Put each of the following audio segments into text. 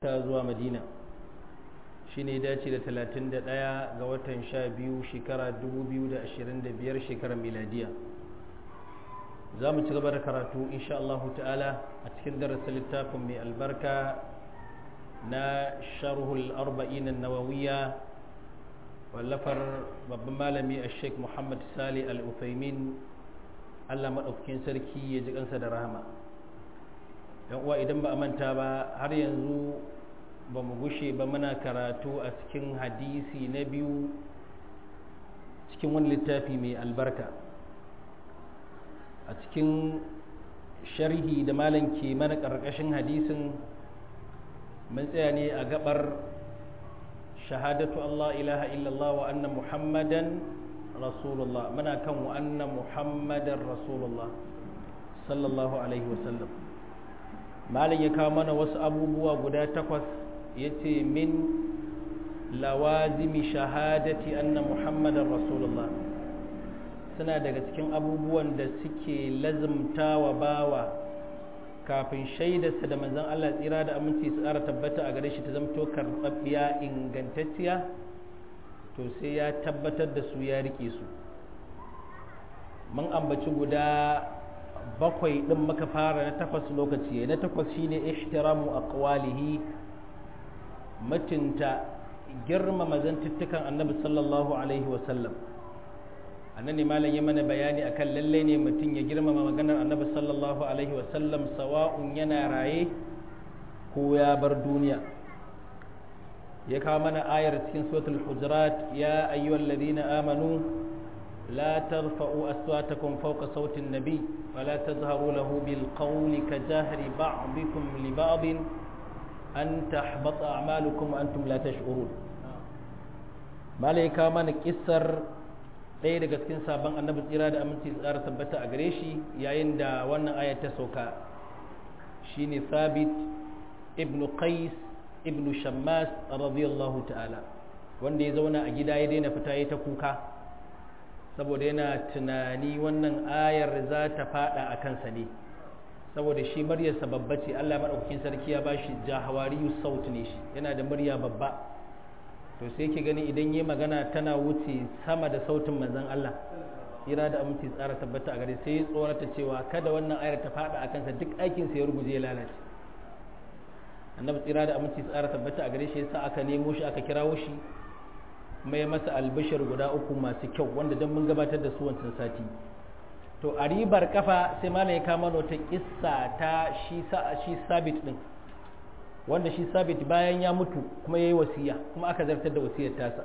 ta zuwa madina shi ne dace da 31 ga watan 12 shekara 2025 shekarar miladiya za mu ci gaba da karatu insha Allah ta'ala a cikin darasin littafin mai albarka na sharhul arba'in nawawiya wallafar babban malami a sheik muhammad sali al-ufaimin allah maɗaukakin sarki ya ji kansa da rahama yan uwa idan ba a manta ba har yanzu ba mu gushe ba muna karatu a cikin hadisi na biyu cikin wani littafi mai albarka a cikin sharhi da malam ke mana ƙarƙashin hadisin mun tsaya ne a gabar shahadatu Allah ilaha illallah wa anna muhammadan rasulullah muna kan wa anna muhammadan rasulullah sallallahu alaihi wasallam malam ya kawo mana wasu abubuwa guda takwas ya ce min lawazimi shahadati anna muhammadan rasulullah suna daga cikin abubuwan da suke lazimta wa bawa kafin shaidarsa da manzan Allah tsira da aminci su tsara tabbata a gare shi ta zamto karɓaɓɓiya ingantacciya to sai ya tabbatar da su ya rike su mun ambaci guda bakwai ɗin muka fara na takwas lokaci na takwas shine ihtiramu aqwalihi mutunta girmama zantuttukan annabi sallallahu alaihi wasallam annan ne malam ya mana bayani akan lalle ne mutum ya girmama maganar annabi sallallahu alaihi wasallam sawa'un yana raye ko ya bar duniya ya kawo mana ayar cikin suratul hujurat ya ayyuhal ladina amanu la tarfa'u aswatakum fawqa sautin nabi ولا تظهروا له بالقول كجهر بعضكم لبعض أن تحبط أعمالكم وأنتم لا تشعرون malaika mana kissar ɗaya daga cikin sabon annabi tsira da aminci tsara tabbata a gare shi yayin da wannan ayat ta sauka shine sabit ibnu qais ibnu shammas radiyallahu ta'ala wanda ya zauna a gida ya daina fita ya ta kuka saboda yana tunani wannan ayar za ta fada a kansa ne saboda shi muryarsa babba ce Allah maɗaukakin sarki ya ba shi jahawariyu saut ne shi yana da murya babba to sai ke gani idan yi magana tana wuce sama da sautin manzon Allah ira da aminci tsara tabbata a gare sai ya tsorata cewa kada wannan ayar ta fada a kansa duk aikinsa ya ruguje ya lalace annabi tsira da aminci tsara tabbata a gare shi yasa aka nemo shi aka kirawo shi mai masa albishir guda uku masu kyau wanda don mun gabatar da su wancan sati to a ribar kafa sai malam ya kama wata kissa ta shi shi sabit din wanda shi sabit bayan ya mutu kuma yayi wasiya kuma aka zartar da wasiyar tasa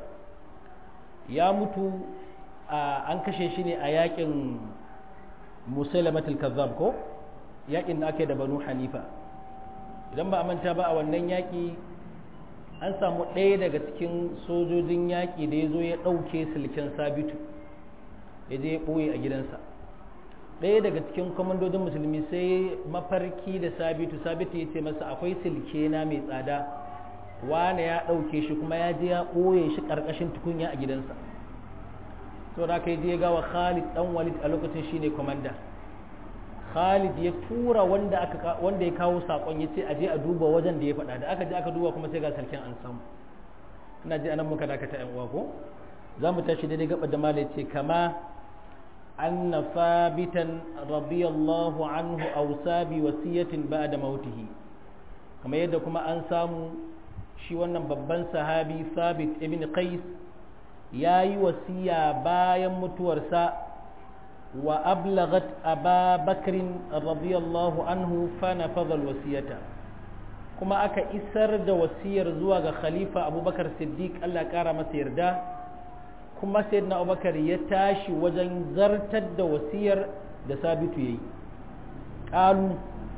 ya mutu an kashe shi ne a yakin musailamatul kazzab ko yakin da ake da banu hanifa idan ba a manta ba a wannan yaki an samu ɗaya daga cikin sojojin yaƙi da ya zo ya ɗauke silken sabitu ya je ya ɓoye a gidansa ɗaya daga cikin kwamandodin musulmi sai mafarki da sabitu sabitu ya ce masa akwai silke na mai tsada wane ya ɗauke shi kuma ya je ya ɓoye shi ƙarƙashin tukunya a gidansa to da aka yi je gawa khalid ɗan walid a lokacin shine kwamanda Khalid ya tura wanda aka wanda ya kawo sakon yace a je a duba wajen da ya faɗa da aka je aka duba kuma sai ga sarkin an samu ina ji anan muka dakata yan uwa ko za mu tashi daidai gaba da mala yace kama anna sabitan radiyallahu anhu awsa bi wasiyatin ba'da mautihi kamar yadda kuma an samu shi wannan babban sahabi sabit ibn qais yayi wasiya bayan mutuwarsa وأبلغت أبا بكر رضي الله عنه فنفذ الوصية كما أكا إسر دا وسير زواغ خليفة أبو بكر الصديق الله كارم سيردا كما سيدنا أبو بكر يتاشي وجن زرتد دا وسير دا ثابت يي قالوا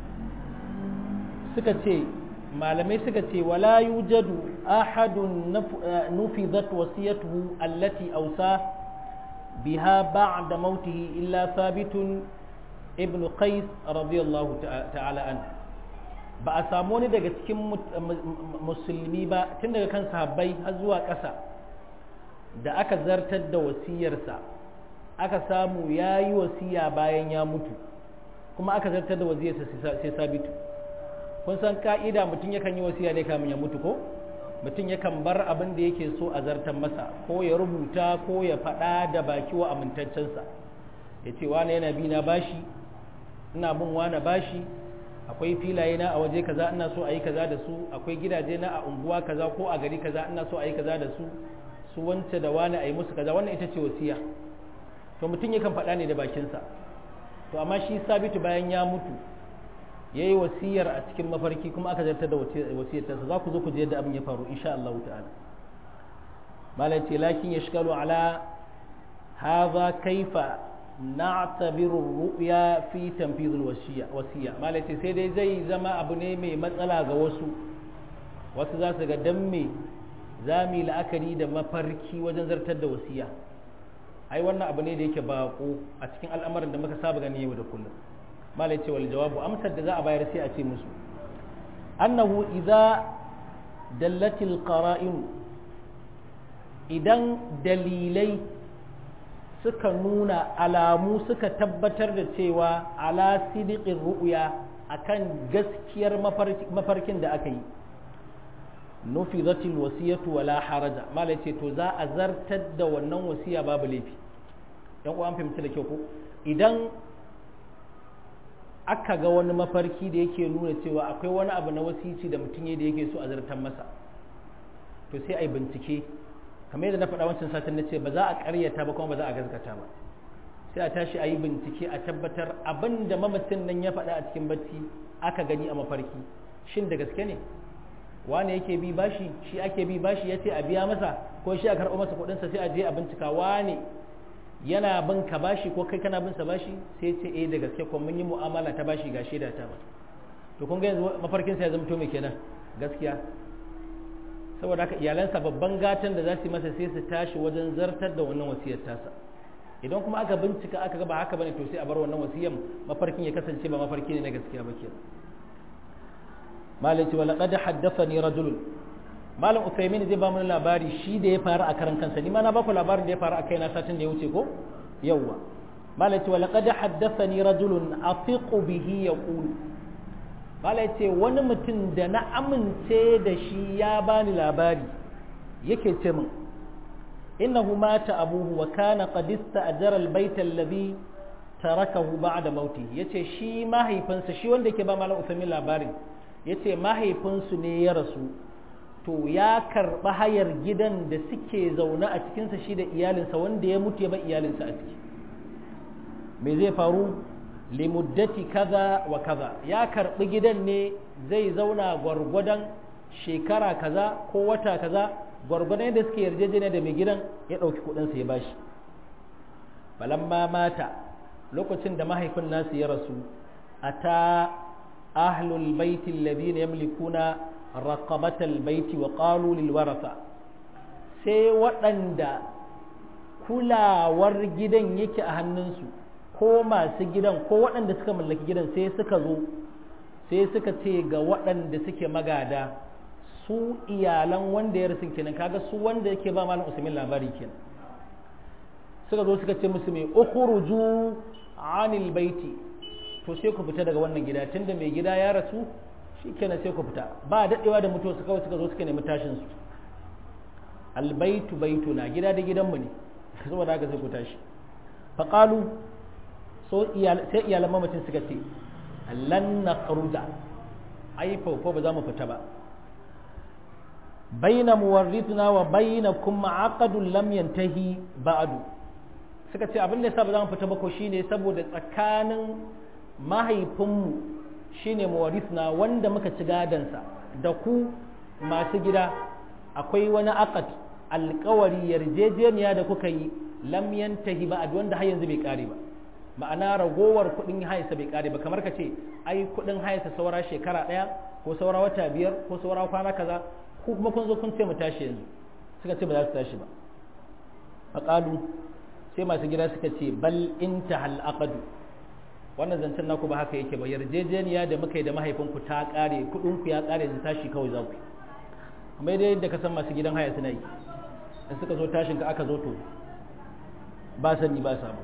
سكتي malamai suka ce wala yujadu ahadun nufizat wasiyatuhu allati ausa بها بعد موته إلا ثابت ابن قيس رضي الله تعالى عنه ba a samu wani daga cikin musulmi ba tun daga kan sahabbai har zuwa ƙasa da aka zartar da wasiyarsa aka samu ya yi wasiya bayan ya mutu kuma aka zartar da wasiyarsa sai sabitu kun san ka'ida mutum yakan yi wasiya ne kamin ya mutu ko mutum yakan bar abin da yake so a zartan masa ko ya rubuta ko ya faɗa da baki wa amintaccensa ya ce wane yana bi na bashi ina bin wane bashi akwai filaye na a waje kaza ina so a yi kaza da su akwai gidaje na a unguwa kaza ko a gari kaza ina so a yi kaza da su su wance da wane a yi musu kaza wannan ita ce wasiya to mutum yakan faɗa ne da bakinsa to amma shi sabitu bayan ya mutu ya yi wasiyar a cikin mafarki kuma aka zartar da wasiyar tasa za ku zo ku je yadda abin ya faru insha Allah ta'ala malai ce lakin ya shikalu ala haza kaifa na'tabiru ru'ya fi tanfizul wasiya malai ce sai dai zai zama abu ne mai matsala ga wasu wasu za su ga dan me za mu yi la'akari da mafarki wajen zartar da wasiya ai wannan abu ne da yake bako a cikin al'amarin da muka saba gani yau da kullum malai ce wal jawabu amsar da za a bayar sai a ce musu annahu idza dallatil qara'in idan dalilai suka nuna alamu suka tabbatar da cewa ala sidiqin ru'ya akan gaskiyar mafarkin da aka yi nufizatil wasiyatu wala haraja malai ce to za a zartar da wannan wasiya babu laifi yan uwan fahimci da kyau ko idan aka ga wani mafarki da yake nuna cewa akwai wani abu na wasici da mutum da yake so a zartar masa to sai a yi bincike kamar yadda na faɗa wancan satin na ce ba za a ƙaryata ba kuma ba za a gaskata ba sai a tashi a yi bincike a tabbatar abin da mamacin nan ya faɗa a cikin bacci aka gani a mafarki shin da gaske ne wane yake bi bashi shi ake bi bashi ya ce a biya masa ko shi a karɓo masa kuɗinsa sai a je a bincika wane yana bin ka bashi ko kai kana bin sa bashi sai ce eh da gaske kuma mun yi mu'amala ta bashi ga shaida ta ba to kun ga yanzu mafarkin sa ya zama to me kenan gaskiya saboda haka iyalansa babban gatan da za su yi masa sai su tashi wajen zartar da wannan wasiyar tasa idan kuma aka bincika aka ga ba haka bane to sai a bar wannan wasiyar mafarkin ya kasance ba mafarki ne na gaskiya ba kenan malai ce wala qad haddathani rajulun malam usaimin zai ba mu labari shi da ya faru a karan kansa ni ma na baku labarin da ya faru a kaina satin da ya wuce ko yawwa malam ce wala qad haddathani rajulun afiqu bihi yaqul malam ce wani mutum da na amince da shi ya bani labari yake ce min innahu mata abuhu wa kana qad ista'jara albayta alladhi tarakahu ba'da mauti yace shi mahaifinsa shi wanda yake ba malam usaimin labarin yace mahaifinsu ne ya rasu to ya karɓi hayar gidan da suke zaune a cikinsa shi da iyalinsa wanda ya mutu ya ba iyalinsa a ciki me zai faru limuddati kaza wa kaza ya karɓi gidan ne zai zauna gwargwadon shekara kaza ko wata kaza gwargwadon yadda suke yarjejeniya da mai gidan ya ɗauki kuɗinsa ya bashi balamma mata lokacin da mahaifin nasu ya rasu a ta ahlul baiti alladhina yamlikuna raqabatal baiti wa qalu lil waratha sai waɗanda kulawar gidan yake a hannunsu ko masu gidan ko waɗanda suka mallaki gidan sai suka zo sai suka ce ga waɗanda suke magada su iyalan wanda ya rasu kenan kaga su wanda yake ba malam usmin labari kenan suka zo suka ce musu mai ukhruju anil baiti to sai ku fita daga wannan gida tunda mai gida ya rasu shikenan sai ku fita ba daɗewa da mutuwa su kawai suka zo suka nemi tashin su albaitu baitu na gida da gidanmu ne saboda haka sai ku tashi faqalu so sai iyalan mamacin suka ce lan nakhruja ai fa ba za mu fita ba baina muwarrithna wa bainakum aqdun lam yantahi ba'du suka ce abin da yasa ba za mu fita ba ko shine saboda tsakanin mahaifinmu shine muwarithna wanda muka ci gadansa da ku masu gida akwai wani aqad alkawari yarjejeniya da kuka yi lam yantahi ba'd wanda har yanzu bai kare ba ma'ana ragowar kudin hayarsa bai kare ba kamar ka ce ai kudin hayarsa saura shekara daya ko saura wata biyar ko saura kwana kaza ko kuma kun zo kun ce mu tashi yanzu suka ce ba za su tashi ba faqalu sai masu gida suka ce bal intahal aqdu wannan zancen naku ba haka yake ba yarjejeniya da muka yi da mahaifinku ta kare kudin ku ya kare yanzu tashi kawai za ku kuma dai yadda ka san masu gidan haya suna yi in suka zo tashin ka aka zo to ba sani ba samu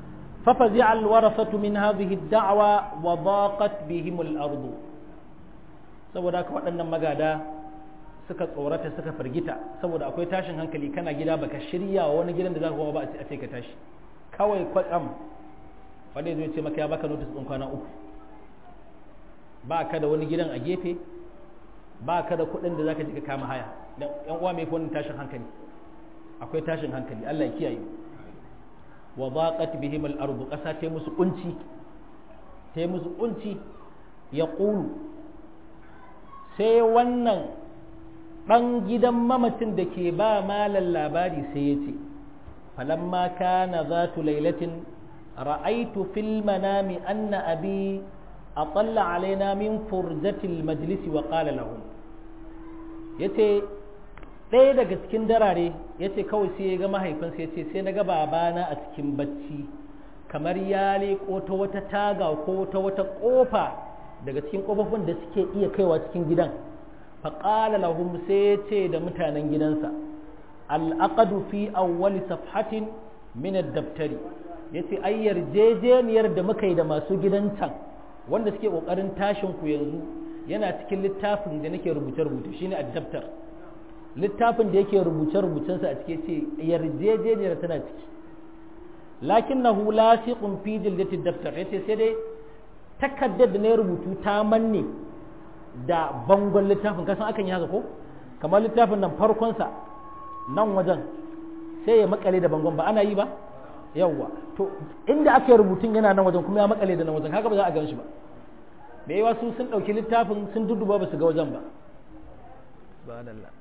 ففزع الورثة من هذه الدعوة وضاقت بهم الأرض saboda haka waɗannan magada suka tsorata suka firgita saboda akwai tashin hankali kana gida baka shirya wa wani gidan da za ka koma ba a ce ka tashi kawai kwatsam wanda zai ce maka ya baka notice ɗin kwana uku ba ka da wani gidan a gefe ba ka da kuɗin da za ka ji ka kama haya dan yan uwa mai wannan tashin hankali akwai tashin hankali Allah ya kiyaye wa daqat bihim al-ardu qasa ta musu kunci ta musu kunci ya qulu sai wannan dan gidan mamacin da ke ba malan labari sai ya ce falamma kana zatu lailatin ra'aitu fil manami anna abi atalla alaina min furjatil majlisi wa qala lahum yace ɗaya daga cikin darare ya ce kawai sai ya ga mahaifinsa ya ce sai na ga babana a cikin bacci kamar ya leƙo ta wata taga ko ta wata ƙofa daga cikin ƙofofin da suke iya kaiwa cikin gidan faƙala lahum sai ya ce da mutanen gidansa al'aqadu fi awwali safhatin min ad-daftari yace ai yarjejeniyar da muka yi da masu gidan can wanda suke ƙoƙarin tashin ku yanzu yana cikin littafin da nake rubuce-rubuce shine ad-daftar littafin da yake rubuce-rubucensa a cike ce yarjejeniyar tana ciki lakin na hula siƙun fi jildatin daftar ya ce sai dai takardar da na rubutu ta manne da bangon littafin kasan akan yi haka ko kamar littafin nan farkonsa nan wajen sai ya makale da bangon ba ana yi ba yawwa to inda aka yi rubutun yana nan wajen kuma ya makale da nan wajen haka ba za a gan shi ba da yawa su sun ɗauki littafin sun duduba ba su ga wajen ba subhanallah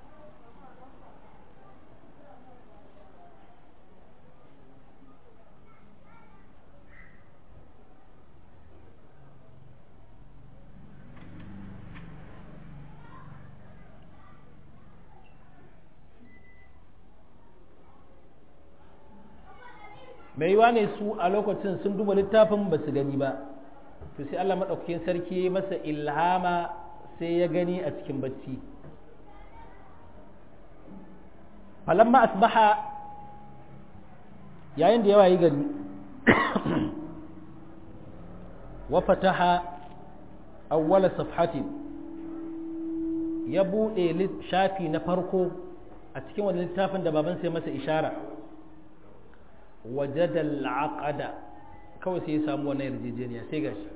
mai yiwa ne su a lokacin sun duba littafin ba su gani ba to sai Allah maɗaukakin sarki masa ilhama sai ya gani a cikin bacci falamma asbaha yayin da yawa yi gari wa fataha awwala safhatin ya buɗe shafi na farko a cikin wani littafin da baban sai masa ishara wajada al'aqada kawai sai ya samu wannan yarjejeniya sai gashi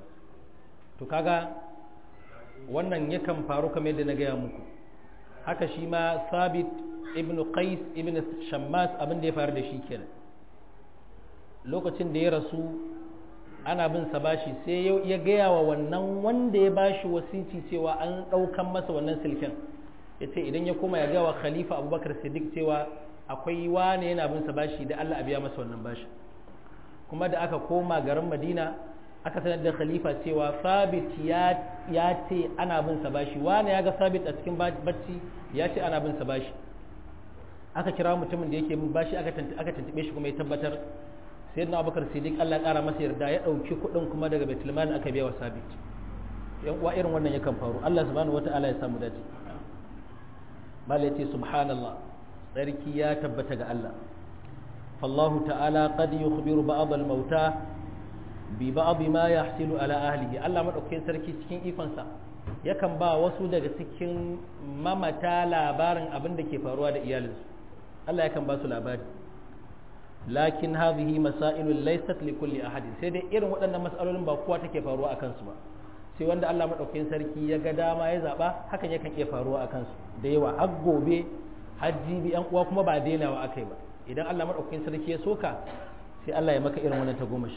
to kaga wannan yakan faru kamar yadda na gaya muku haka shi ma sabit ibn qais ibn shammas abin da ya faru da shi kenan lokacin da ya rasu ana bin sa bashi sai ya gaya wa wannan wanda ya bashi wasici cewa an ɗaukan masa wannan silken ya ce idan ya koma ya gaya wa khalifa abubakar siddiq cewa akwai wane yana bin sa bashi da Allah a biya masa wannan bashi kuma da aka koma garin Madina aka sanar da khalifa cewa Sabit ya ya ce ana bin sa bashi wane ya ga Sabit a cikin bacci ya ce ana bin sa bashi aka kira mutumin da yake bin bashi aka aka tantube shi kuma ya tabbatar sayyidina Abubakar Siddiq Allah ya kara masa yarda ya dauki kuɗin kuma daga Baitul Mal aka biya wa Sabit yan uwa irin wannan yakan faru Allah subhanahu wataala ya samu dace bala yace subhanallah tsarki ya tabbata ga Allah fallahu ta'ala qad yukhbiru ba'd al-mauta bi ba'd ma yahsilu ala ahlihi Allah madaukakin sarki cikin ikonsa yakan ba wasu daga cikin mamata labarin abin da ke faruwa da iyalinsu Allah yakan ba su labari lakin hadhihi masailun laysat li kulli ahadin sai dai irin waɗannan mas'alolin ba kowa take faruwa akan su ba sai wanda Allah madaukakin sarki ya ga dama ya zaba hakan yakan iya faruwa akan su da yawa har gobe hajji bi yan uwa kuma ba dainawa akai ba idan Allah madaukakin sarki ya soka sai Allah ya maka irin wannan tagomashi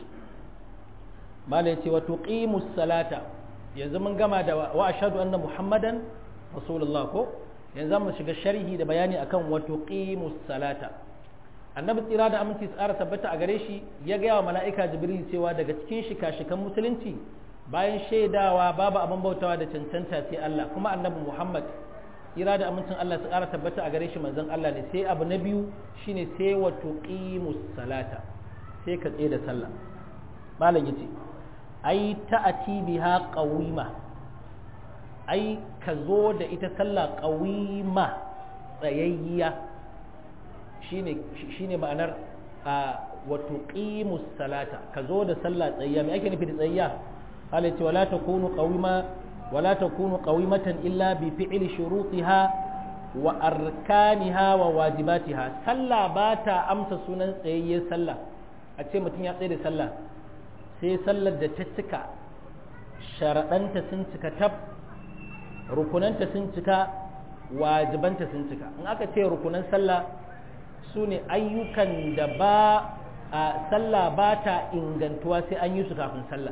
mala yace wa tuqimus salata yanzu mun gama da wa ashhadu anna muhammadan rasulullah ko yanzu mu shiga sharhi da bayani akan wa tuqimus salata annabi tsira da aminci tsara tabbata a gare shi ya gaya wa mala'ika jibril cewa daga cikin shika-shikan musulunci bayan shaidawa babu abin bautawa da cancanta sai Allah kuma annabi muhammad ira da amincin Allah su ƙara tabbata a gare shi manzon Allah ne sai abu na biyu shine sai wa tuqimus salata sai ka tsaye da sallah malam yace ai ta'ati biha qawima ai ka zo da ita sallah qawima tsayayya shine shine ma'anar wa tuqimus salata ka zo da sallah tsayayya me ake nufi da tsayayya Allah yace wala takunu qawima wala takunu qawimatan illa bi fi'li shurutiha wa arkaniha wa wajibatiha sallah ba ta amsa sunan tsayayyen sallah a ce mutum ya tsaye da sallah sai sallar da ta cika sharaɗanta sun cika tab rukunanta sun cika wajibanta sun cika in aka ce rukunan sallah su ne ayyukan da ba a sallah ba ta ingantuwa sai an yi su kafin sallah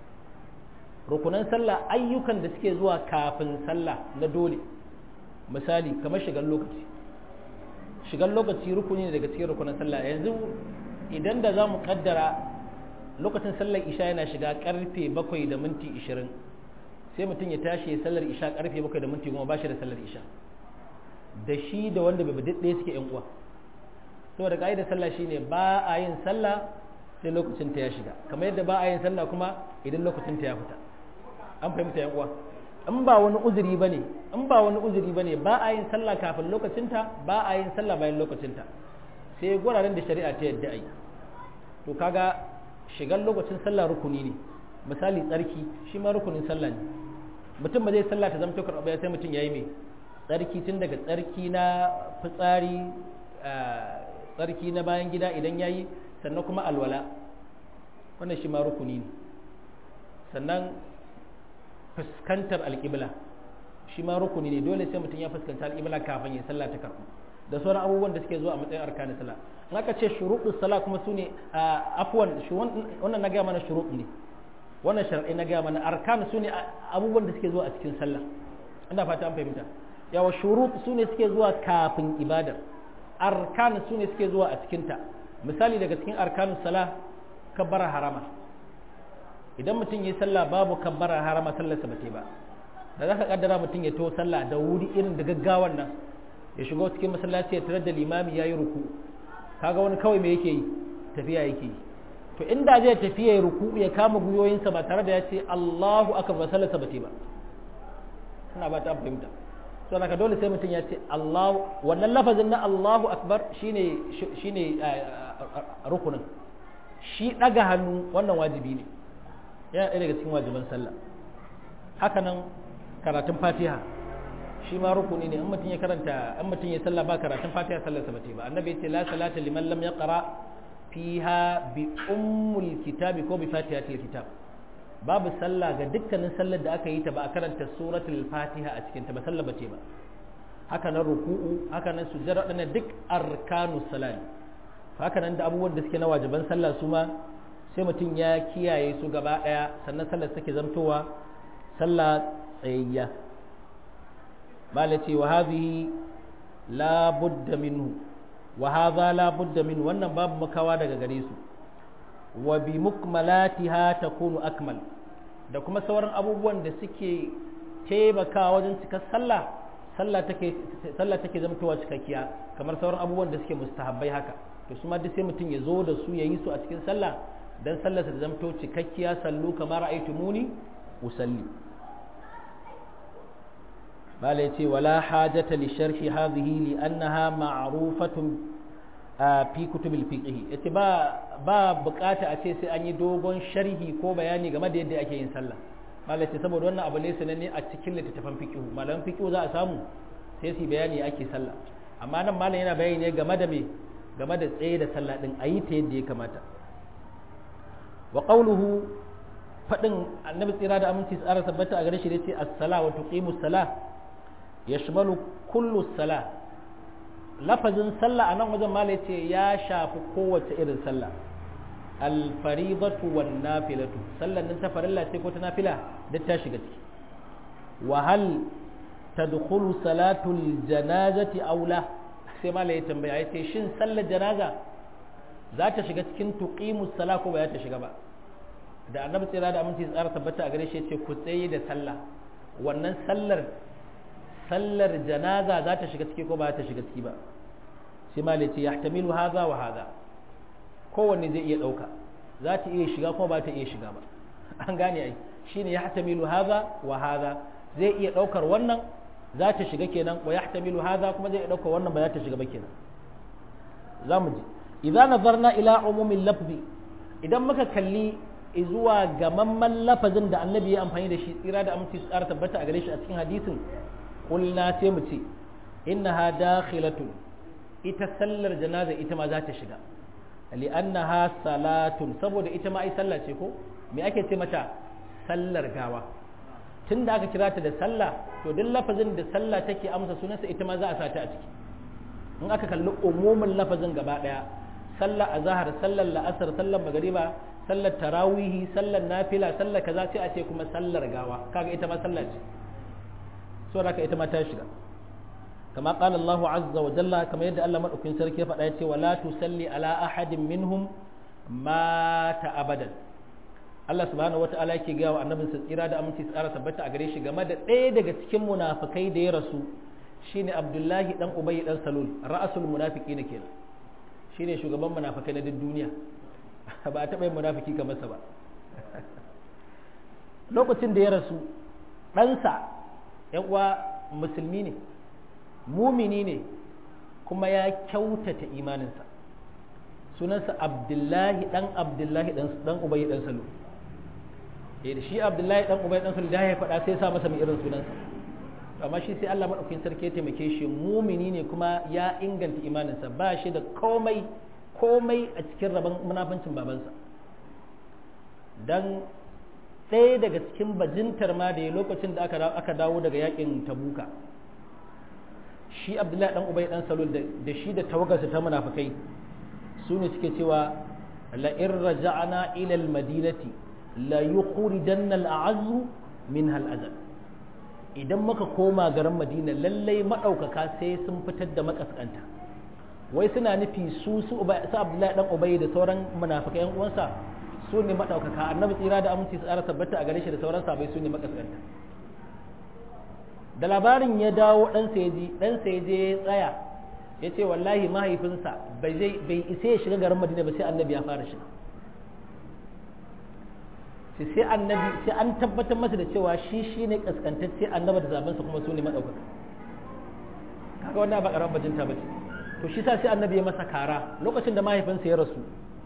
rukunan sallah ayyukan da suke zuwa kafin sallah na dole misali kamar shigar lokaci shigar lokaci rukuni ne daga cikin rukunan sallah yanzu idan da za mu kaddara lokacin sallar isha yana shiga karfe bakwai da minti ishirin sai mutum ya tashi ya sallar isha karfe bakwai da minti goma ba shi da sallar isha da shi da wanda bai bade ɗaya suke yan uwa saboda ka'idar sallah shine ba a yin sallah sai lokacin ta ya shiga kamar yadda ba a yin sallah kuma idan lokacin ta ya fita an fahimta yan uwa in ba wani uzuri bane in ba wani uzuri bane ba a yin sallah kafin lokacinta ba a yin sallah bayan lokacinta sai guraren da shari'a ta yadda ai to kaga shigar lokacin sallah rukuni ne misali tsarki shi ma rukunin sallah ne mutum ba zai sallah ta zama tokar sai mutum yayi mai tsarki tun daga tsarki na fitsari tsarki na bayan gida idan yayi sannan kuma alwala wannan shi ma rukuni ne sannan fuskantar alƙibla shi ma rukuni ne dole sai mutum ya fuskanta alƙibla kafin ya sallah ta karɓu da sauran abubuwan da suke zuwa a matsayin arkanin sallah in aka ce shuruɗus sallah kuma su ne afwan wannan na gaya mana shuruɗ ne wannan shar'i na gaya mana arkan su ne abubuwan da suke zuwa a cikin sallah ina fata an fahimta yawa shurut su ne suke zuwa kafin ibadar arkan su ne suke zuwa a cikinta misali daga cikin arkanus salah kabbara harama idan mutum yi sallah babu kabbara harama sallarsa ba ba da za ka kaddara mutum ya to sallah da wuri irin da gaggawan nan ya shigo cikin masallaci ya tarar da limami ya yi ruku kaga wani kawai me yake yi tafiya yake yi to inda zai tafi ya ruku ya kama guyoyinsa ba tare da ya ce Allahu akbar sallarsa ba ba ina ba ta fahimta to naka dole sai mutum ya ce Allahu wannan lafazin na Allahu akbar shine shine rukunin shi daga hannu wannan wajibi ne yana ɗaya daga cikin wajiban sallah haka nan karatun fatiha shi ma rukuni ne in mutum ya karanta in mutum ya sallah ba karatun fatiha sallarsa ba ba annabi ya ce la salata liman lam yaqra fiha bi ummul kitabi ko bi fatihatil kitab babu sallah ga dukkanin sallar da aka yi ta ba a karanta suratul fatiha a cikin ta ba sallah bace ba haka nan ruku'u haka nan sujjada wadannan duk arkanu salat haka nan da abubuwan da suke na wajiban sallah su ma sai mutum ya kiyaye su gaba daya sannan sallar take zamtowa sallah tsayayya malaci wa hadhihi la budda minhu wa hadha la budda min wannan babu makawa daga gare su wa bi mukmalatiha takunu akmal da kuma sauran abubuwan da suke taimakawa wajen cikar sallah sallah take sallah take zamtowa cikakkiya kamar sauran abubuwan da suke mustahabbai haka to su ma duk sai mutum ya zo da su yayi su a cikin sallah dan sallar ta zamto cikakkiya sallu kamar ra'aytumuni usalli bala yace wala hajata li sharhi hadhihi li annaha ma'rufatun fi kutubil fiqh yace ba ba bukata a ce sai an yi dogon sharhi ko bayani game da yadda ake yin sallah bala yace saboda wannan abu ne sananne a cikin littattafan fiqh malaman fiqh za a samu sai su bayani ake sallah amma nan malam yana bayani ne game da me game da tsaye da sallah din ayi ta yadda ya kamata wa qawluhu fadin annabi tsira da aminci tsara tabbata a gare shi da yace as-sala wa tuqimus salah yashmalu kullu salah lafazin sallah a nan wajen mala ce ya shafi kowace irin sallah alfaribatu wan nafilatu sallan nan ta farilla ce ko ta nafila duk ta shiga ciki wa hal tadkhulu salatul janazati aw la sai mala ya tambaya ya ce shin sallar janaza za ta shiga cikin tuqimus sala ko ba za ta shiga ba da annabi tsira da aminci tsara tabbata a gare shi ya ce ku tsaye da sallah wannan sallar sallar janaza za ta shiga ciki ko ba ta shiga ciki ba sai ma ce ya tamilu haza wa haza kowanne zai iya ɗauka za ta iya shiga kuma ba ta iya shiga ba an gane ai shine ya tamilu haza wa haza zai iya ɗaukar wannan za ta shiga kenan wa ya tamilu haza kuma zai iya ɗaukar wannan ba za ta shiga ba kenan za mu ji idan nazarna ila umumin lafzi idan muka kalli zuwa gamamman lafazin da annabi ya amfani da shi tsira da aminci tsara tabbata a gare shi a cikin hadisin kulna sai mu ce innaha dakhilatun ita sallar janaza ita ma za ta shiga li'annaha salatun saboda ita ma ai sallah ce ko me ake ce mata sallar gawa tunda aka kira ta da sallah to duk lafazin da sallah take amsa sunansa ita ma za a sata a ciki in aka kalli umumin lafazin gaba daya sallar azhar sallar la'asar sallar magariba sallar tarawihi sallar nafila sallar kaza sai a ce kuma sallar gawa kaga ita ma sallah ce so haka ita ma ta shiga kama qala Allahu azza wa jalla kamar yadda Allah madaukakin sarki ya faɗa ya ce wala tusalli ala ahadin minhum mata abadan Allah subhanahu wata'ala yake ga wa annabin sa tsira da aminci tsara tabbata a gare shi game da ɗaya daga cikin munafikai da ya rasu shine Abdullahi dan Ubay dan Salul ra'asul munafiqin kenan shine shugaban munafikai na duk duniya ba a taɓa yin munafiki kamar sa ba lokacin da ya rasu ɗansa ‘yan uwa musulmi ne mumini ne kuma ya kyautata imaninsa sunansa abdullahi ɗan abdullahi ɗan ubayi ɗan salo da shi abdullahi ɗan ubayi ɗan salo da ya faɗa sai sa masa mai irin sunansa amma shi sai Allah maɗaukin sarki ya taimake shi mumini ne kuma ya inganta imaninsa ba shi da komai komai a cikin rabon munafancin babansa don ɗaya daga cikin bajintar ma da ya lokacin da aka dawo daga yakin tabuka shi abdullahi dan ubai dan salul da shi da tawagarsa ta munafikai su ne suke cewa la in raja'na ila al madinati la yukhrijanna al a'azzu minha al azal idan muka koma garin madina lallai madaukaka sai sun fitar da makaskanta wai suna nufi su su abdullahi dan ubai da sauran munafikai yan uwansa su ne maɗaukaka annabi tsira da aminci tsara tabbata a gare shi da sauran sabai su ne makaskanta da labarin ya dawo ɗansa ya ji ɗansa ya je ya tsaya ya ce wallahi mahaifinsa bai isa ya shiga garin madina ba sai annabi ya fara shiga sai sai annabi sai an tabbatar masa da cewa shi shi ne kaskantacce annaba da zabensa kuma su ne maɗaukaka kaga wannan ba ƙaramar bajinta ba ce to shi sa sai annabi ya masa kara lokacin da mahaifinsa ya rasu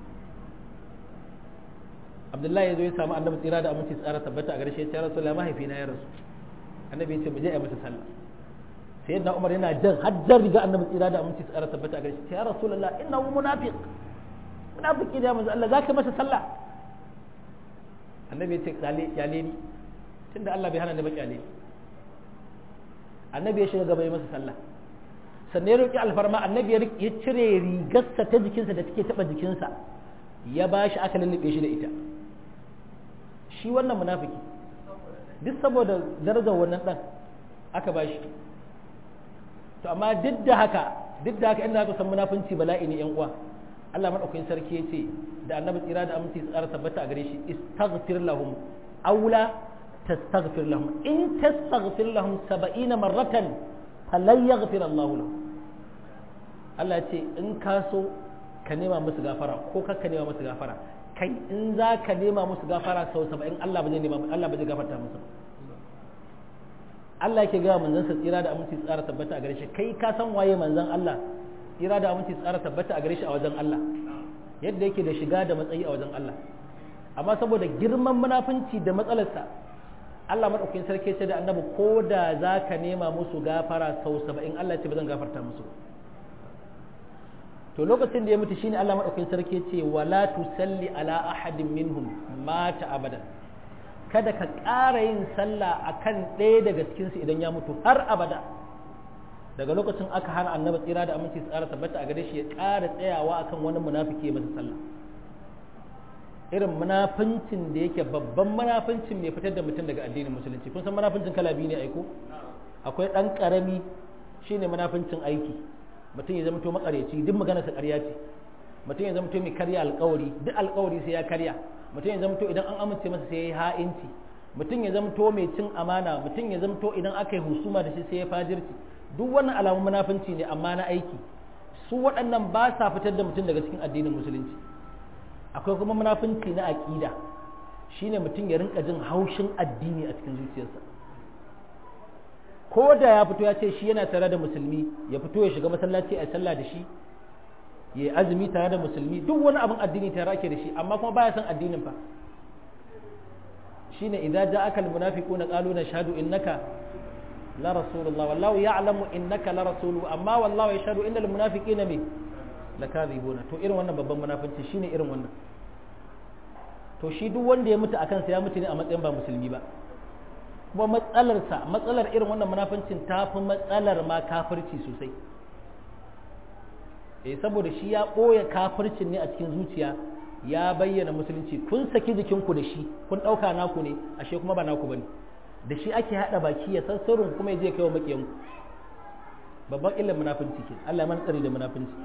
abdullahi ya zo ya samu annabi tsira da aminci tsara tabbata a garshe ya rasu la mahaifina ya rasu annabi ya ce mu je a masa sallah sai yadda umar yana jan hajjar riga annabi tsira da aminci tsara tabbata a garshe ya rasulullah inna hu munafiq munafiki da manzo Allah zaka masa sallah annabi ya ce kale kyale ni tunda Allah bai hana ni ba kyale annabi ya shiga gaba ya masa sallah sannan ya roki alfarma annabi ya cire rigarsa ta jikinsa da take taba jikinsa ya ba shi aka lullube shi da ita shi wannan munafiki duk saboda darajar wannan dan aka ba shi to amma duk da haka duk da haka inda aka san munafunci bala'i ne yan uwa Allah madaukakin sarki ya ce da annabi tsira da aminci tsara tabbata a gare shi istaghfir lahum aula tastaghfir lahum in tastaghfir lahum 70 marratan falan yaghfir Allah lahum Allah ya ce in ka so ka nema musu gafara ko kar ka nema musu gafara kai in za ka nema musu gafara sau saba'in Allah ba zai nema Allah ba zai gafarta musu Allah yake gaya manzon sa tsira da aminci tsara tabbata a gare shi kai ka san waye manzon Allah tsira da aminci tsara tabbata a gare shi a wajen Allah yadda yake da shiga da matsayi a wajen Allah amma saboda girman munafunci da matsalarsa Allah madaukakin sarki ce da annabi ko da za ka nema musu gafara sau saba'in Allah ce ba zan gafarta musu to lokacin da ya mutu shine Allah madaukakin sarki ce wala tusalli ala ahadin minhum mata abadan kada ka ƙara yin sallah akan ɗaya daga cikin su idan ya mutu har abada daga lokacin aka hana annabi tsira da aminci tsara tabbata a gare shi ya ƙara tsayawa akan wani munafiki masa sallah irin munafincin da yake babban munafincin mai fitar da mutum daga addinin musulunci kun san munafincin kala biyu ne aiko akwai ɗan ƙarami shine munafincin aiki mutum ya zama to makareci duk magana sa ƙarya ce mutum ya zama to mai karya alƙawari duk alƙawari sai ya karya mutum ya zama to idan an amince masa sai ya yi ha'inci mutum ya zama to mai cin amana mutum ya zama to idan aka yi husuma da shi sai ya fajirci duk wannan alamun munafunci ne amma na aiki su waɗannan ba sa fitar da mutum daga cikin addinin musulunci akwai kuma munafunci na aƙida shine mutum ya rinka jin haushin addini a cikin zuciyarsa ko da ya fito ya ce shi yana tare da musulmi ya fito ya shiga masallaci a sallah da shi ya azumi tare da musulmi duk wani abin addini tare ake da shi amma kuma baya son addinin fa shine idza ja'aka almunafiquna qalu nashhadu innaka la rasulullah wallahu ya'lamu innaka la rasuluhu amma wallahu yashhadu innal munafiqina mi lakadhibuna to irin wannan babban munafinci shine irin wannan to shi duk wanda ya mutu akan sa ya mutu ne a matsayin ba musulmi ba kuma matsalarsa matsalar irin wannan munafincin ta fi matsalar ma kafirci sosai eh saboda shi ya ɓoye kafircin ne a cikin zuciya ya bayyana musulunci kun saki jikinku da shi kun ɗauka naku ne ashe kuma ba naku bane da shi ake haɗa baki ya san sirrin kuma ya je kai wa maƙiyanku babban illar munafinci ke Allah man tsari da munafinci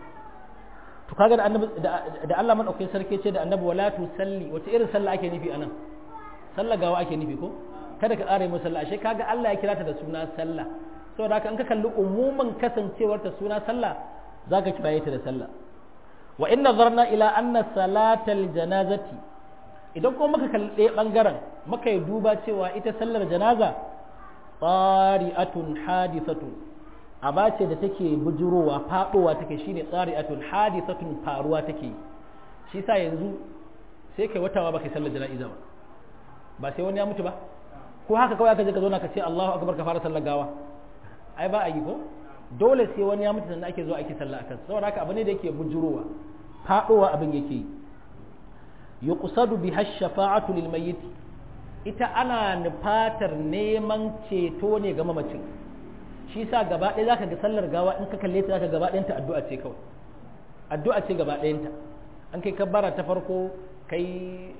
to kaga da annabi da Allah madaukakin sarki ce da annabi wala tu salli wace irin sallah ake nufi anan sallah gawa ake nufi ko kada ka ƙara mu sallah ashe kaga Allah ya kira ta da suna sallah saboda haka in ka kalli umuman kasancewar ta suna sallah zaka kiraye ta da sallah wa in nazarna ila anna salatal janazati idan kuma muka kalli ɗaya bangaren muka yi duba cewa ita sallar janaza tsari'atun hadisatun aba ce da take bujurowa faɗowa take shine tsari'atun hadisatun faruwa take shi sa yanzu sai kai watawa baka sallar jana'iza ba ba sai wani ya mutu ba ko haka kawai aka je ka zo na ka ce Allahu akbar ka fara sallar gawa ai ba a yi ko dole sai wani ya mutu sannan ake zo ake sallah akan saboda haka abu ne da yake bujurowa faɗowa abin yake yi yuqsadu biha shafa'atu lil mayyit ita ana nufatar neman ceto ne ga mamacin shi sa gaba ɗaya zaka ga sallar gawa in ka kalle ta zaka gaba ɗayanta addu'a ce kawai addu'a ce gaba ɗayanta an kai kabbara ta farko kai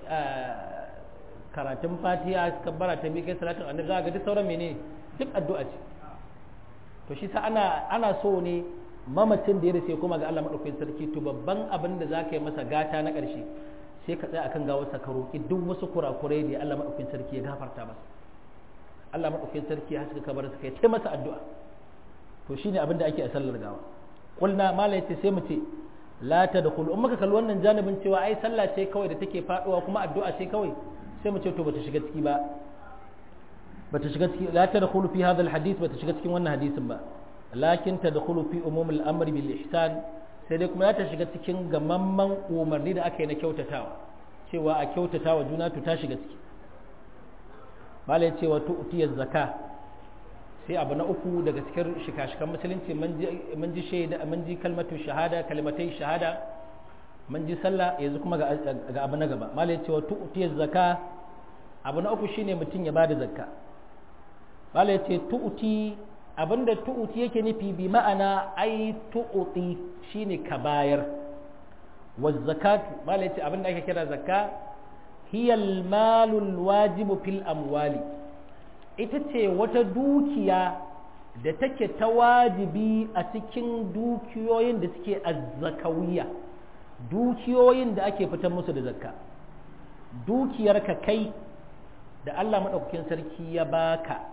karatun fatiha kabbara ta biyu kai salatin annabi zaka ga duk sauran menene duk addu'a ce to shi sa ana ana so ne mamacin da ya race kuma ga Allah madaukakin sarki to babban abin da zaka yi masa gata na ƙarshe sai ka tsaya akan gawarsa ka roƙi duk wasu kurakurai da Allah madaukakin sarki ya gafarta masa Allah madaukakin sarki ya haska kabar sa kai ta masa addu'a to shine abin da ake a sallar gawa kulna mala yace sai mu ce la tadkhulu in muka kalli wannan janibin cewa ai sallah ce kawai da take faduwa kuma addu'a ce kawai sai mu ce to bata shiga ciki ba bata shiga ciki la tadkhulu fi hadha alhadith bata shiga cikin wannan hadisin ba lakin tadkhulu fi umum al-amri bil ihsan sai dai kuma ya ta shiga cikin gamamman umarni da aka yi na kyautatawa cewa a kyautatawa juna to ta shiga ciki bala ya ce wa tu'tiyaz zaka sai abu na uku daga cikin shika-shikan musulunci mun ji shaida mun ji kalmatu shahada kalmatai shahada mun ji sallah yanzu kuma ga abu na gaba bala ya ce wa tu'tiyaz zaka abu na uku shine mutum ya bada zakka bala ya ce tu'ti abinda tu'uti yake nufi bi ma'ana ai tu'uti shine ka bayar wa zakatu malai ce abinda ake kira zakka hiya malul wajibu fil amwali ita ce wata dukiya da take ta wajibi a cikin dukiyoyin da suke azzakawiya dukiyoyin da ake fitar musu da zakka dukiyarka kai da Allah maɗaukakin sarki ya baka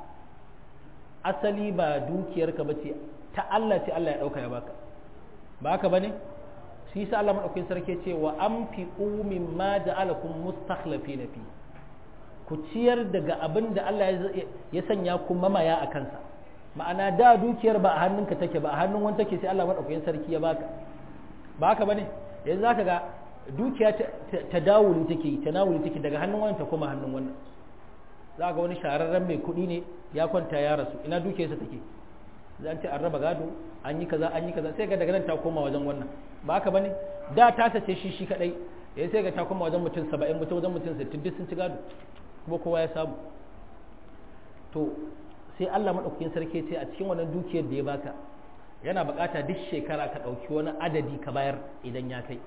asali ba dukiyarka ba ce ta Allah ce Allah ya ɗauka ya baka ba haka ba ne shi sa Allah maɗaukin sarki ce wa an fi umin ma ja'alakum mustakhlafi na fi ku ciyar daga abin da Allah ya sanya ku mamaya a kansa ma'ana da dukiyar ba a hannunka take ba a hannun wani take sai Allah maɗaukin sarki ya baka ba haka ba ne yanzu zaka ga dukiya ta dawuli take ta nawuli take daga hannun wani ta koma hannun wannan za ga wani shahararren mai kuɗi ne ya kwanta ya rasu ina dukiyarsa take zan ce an raba gado an yi kaza an yi kaza sai ga daga nan ta koma wajen wannan ba haka bane da ta sace shi shi kadai ya sai ga ta koma wajen mutum 70 mutum wajen mutum 60 duk sun ci gado kuma kowa ya samu to sai Allah madaukakin sarki ce a cikin wannan dukiyar da ya baka yana bukata duk shekara ka dauki wani adadi ka bayar idan ya kai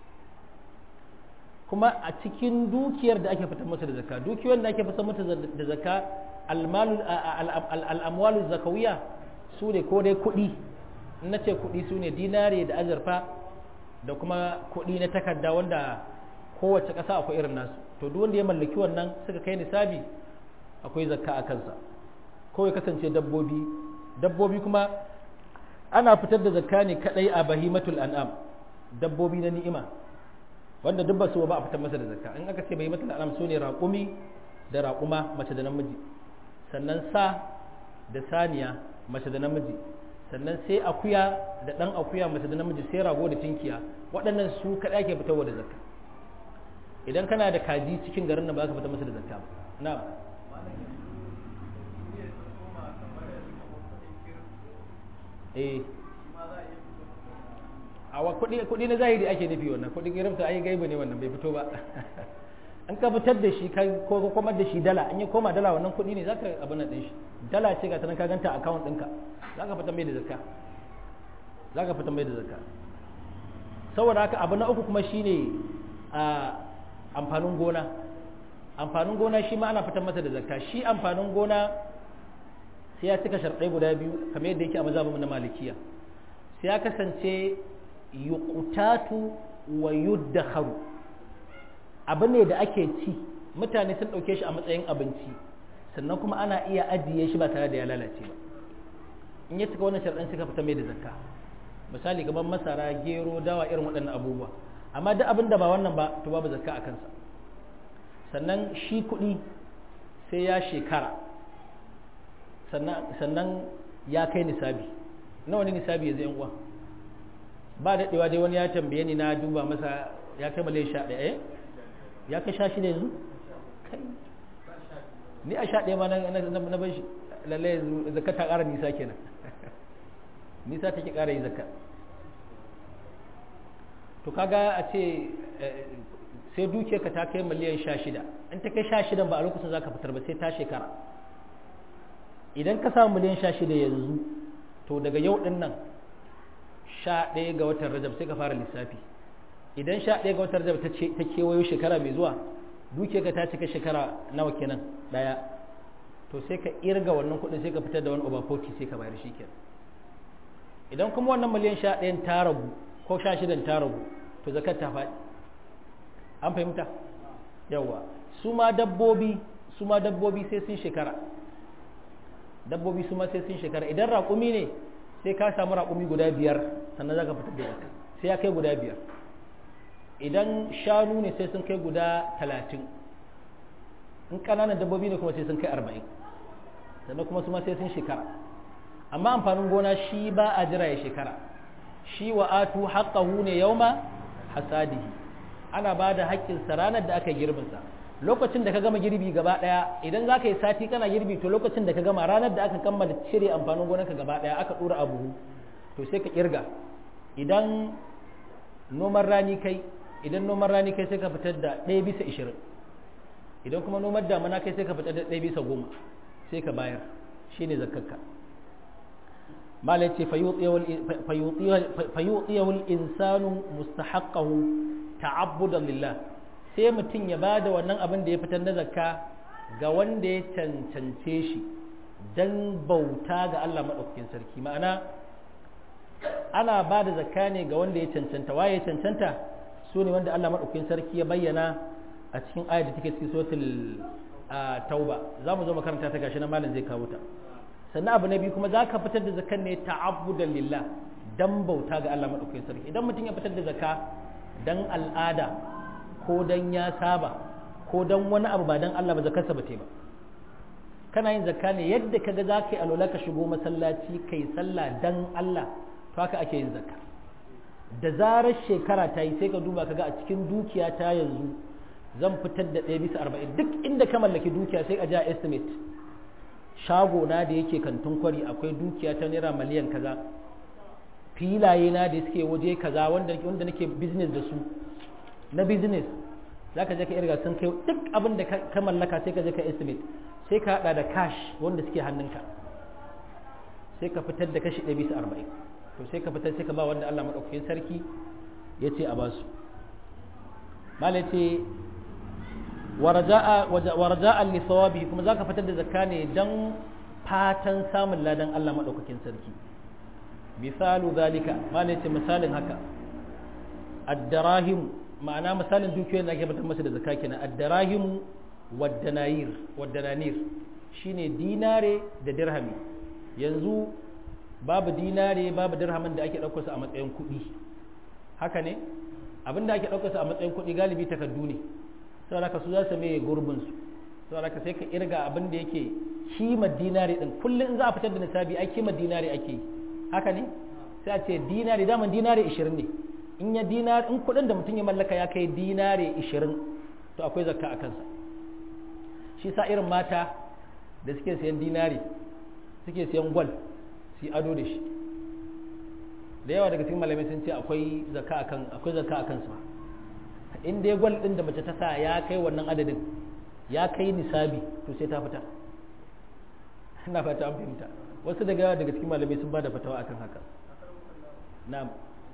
kuma a cikin dukiyar da ake fitar masa da zakka dukiyar da ake fitar mata da zakka al'amwalu zakawiya su ne ko dai kuɗi na ce kuɗi su ne dinare da azurfa da kuma kuɗi na takarda wanda kowace ƙasa akwai irin nasu to duk wanda ya mallaki wannan suka kai nisabi akwai zakka a kansa ko ya kasance dabbobi dabbobi kuma ana fitar da zakka ne kadai a bahimatul an'am dabbobi na ni'ima wanda duk ba su ba a fitar masa da zakka in aka ce bai mata al'am su ne raƙumi da raƙuma mace da namiji sannan sa da saniya mace da namiji sannan sai akuya da ɗan akuya mace da namiji sai rago da tinkiya waɗannan su kaɗai ake fitarwa da zakka idan kana da kaji cikin garin nan ba ka fitar masa da zakka ba na'am eh a wa kudi kudi na zahiri ake nufi wannan kudin irifta ai gaibu ne wannan bai fito ba an ka fitar da shi kai ko kuma da shi dala an yi koma dala wannan kudi ne zaka abin nan din shi dala ce ga tanan ka ganta account ɗinka zaka fitar mai da zakka zaka fitar mai da zakka saboda haka abu na uku kuma shine a amfanin gona amfanin gona shi ma ana fitar masa da zakka shi amfanin gona sai ya cika sharɗai guda biyu kamar yadda yake a mazhabin na malikiya sai ya kasance yuqtatu wa yuddakharu abu ne da ake ci mutane sun ɗauke shi a matsayin abinci sannan kuma ana iya ajiye shi ba tare da ya lalace ba in ya cika wannan sharɗan suka fita mai da zakka misali gaban masara gero dawa irin waɗannan abubuwa amma duk abin da ba wannan ba to babu zakka a kansa sannan shi kuɗi sai ya shekara sannan ya kai nisabi nawa ne nisabi yanzu yan uwa ba daɗewa dai wani ya tambaye ni na duba masa ya kai malai sha ɗaya eh ya kai sha shida yanzu kai ni a sha ɗaya ma na ban shi lalle yanzu zakka ta ƙara nisa kenan nisa take ƙara yi zakka to kaga a ce sai dukiyarka ta kai miliyan sha shida in ta kai sha shidan ba a lokacin za ka fitar ba sai ta shekara idan ka samu miliyan sha shida yanzu to daga yau ɗin nan sha ɗaya ga watan rajab sai ka fara lissafi idan sha ɗaya ga watan rajab ta kewayo shekara mai zuwa dukiyarka ta cika shekara nawa kenan ɗaya to sai ka irga wannan kuɗin sai ka fitar da wani over 40 sai ka bayar shi kenan idan kuma wannan miliyan sha ɗayan ta ragu ko sha shidan ta ragu to zakat ta faɗi an fahimta yawa su ma dabbobi su ma dabbobi sai sun shekara dabbobi su ma sai sun shekara idan raƙumi ne sai ka samu raƙumi guda biyar sannan za ka fitar da zakka sai ya kai guda biyar idan shanu ne sai sun kai guda talatin in ƙananan dabbobi ne kuma sai sun kai arba'in sannan kuma su ma sai sun shekara amma amfanin gona shi ba a jira ya shekara shi wa atu haqqahu ne yauma hasadihi ana ba da haƙƙinsa ranar da aka girbinsa lokacin da ka gama girbi gaba ɗaya idan za ka yi sati kana girbi to lokacin da ka gama ranar da aka kammala cire amfanin gonarka gaba ɗaya aka ɗora a buhu to sai ka ƙirga idan noman rani kai idan noman rani kai sai ka fitar da ɗaya bisa ishirin idan kuma noman damana kai sai ka fitar da ɗaya bisa goma sai ka bayar shine zakkarka malai ce fayyutsiyawul insanu mustahaqqahu ta'abbudan lillah sai mutum ya ba da wannan abin da ya fitar na zakka ga wanda ya cancance shi don bauta ga Allah maɗaukakin sarki ma'ana ana ba da zakka ne ga wanda ya cancanta waye ya cancanta su ne wanda Allah maɗaukakin sarki ya bayyana a cikin ayat da take cikin suratul tauba za mu zo makaranta ta gashi na malam zai kawo ta sannan abu na biyu kuma za ka fitar da zakkan ne ta'abbudan lillah dan bauta ga Allah maɗaukakin sarki idan mutum ya fitar da zakka dan al'ada ko dan ya saba ko dan wani abu ba dan Allah ba zakarsa ba te ba kana yin zakka ne yadda kaga za ka yi alola ka shigo masallaci kai sallah dan Allah to haka ake yin zakka da zarar shekara ta yi sai ka duba kaga a cikin dukiya ta yanzu zan fitar da ɗaya bisa arba'in duk inda ka mallaki dukiya sai a ja estimate shago na da yake kantin kwari akwai dukiya ta naira miliyan kaza filaye na da suke waje kaza wanda wanda nake business da su na business zaka je ka irga sun kai duk abin da ka mallaka sai ka je ka estimate sai ka hada da cash wanda suke hannunka sai ka fitar da kashi 1 bisa 40 to sai ka fitar sai ka ba wanda Allah madaukakin sarki ya ce a basu mala ce warja'an li sawabihi kuma zaka fitar da zakka ne dan fatan samun ladan Allah madaukakin sarki misalu zalika mala ce misalin haka ad-darahim ma'ana misalin dukiyoyin da ake fitar masa da zakka kenan ad-darahim wad-danayir wad-dananir shine dinare da dirhami yanzu babu dinare babu dirhamin da ake ɗaukar su a matsayin kuɗi haka ne abinda ake ɗaukar su a matsayin kuɗi galibi takardu ne saboda ka su za su mai gurbin su saboda ka sai ka irga abin da yake kimar dinare din kullum in za a fitar da nisabi ai kimar dinare ake yi haka ne sai a ce dinare daman dinare 20 ne in ya dinare in kuɗin da mutum ya mallaka ya kai dinare 20 to akwai zakka a kansa shi sa irin mata da suke sayan dinari suke sayan gwal su ado da shi da yawa daga cikin malamai sun ce akwai zaka akan akwai zaka akan su in dai gwal din da mace ta sa ya kai wannan adadin ya kai nisabi to sai ta fita ina fata an fahimta wasu daga yawa daga cikin malamai sun bada fatawa akan haka na'am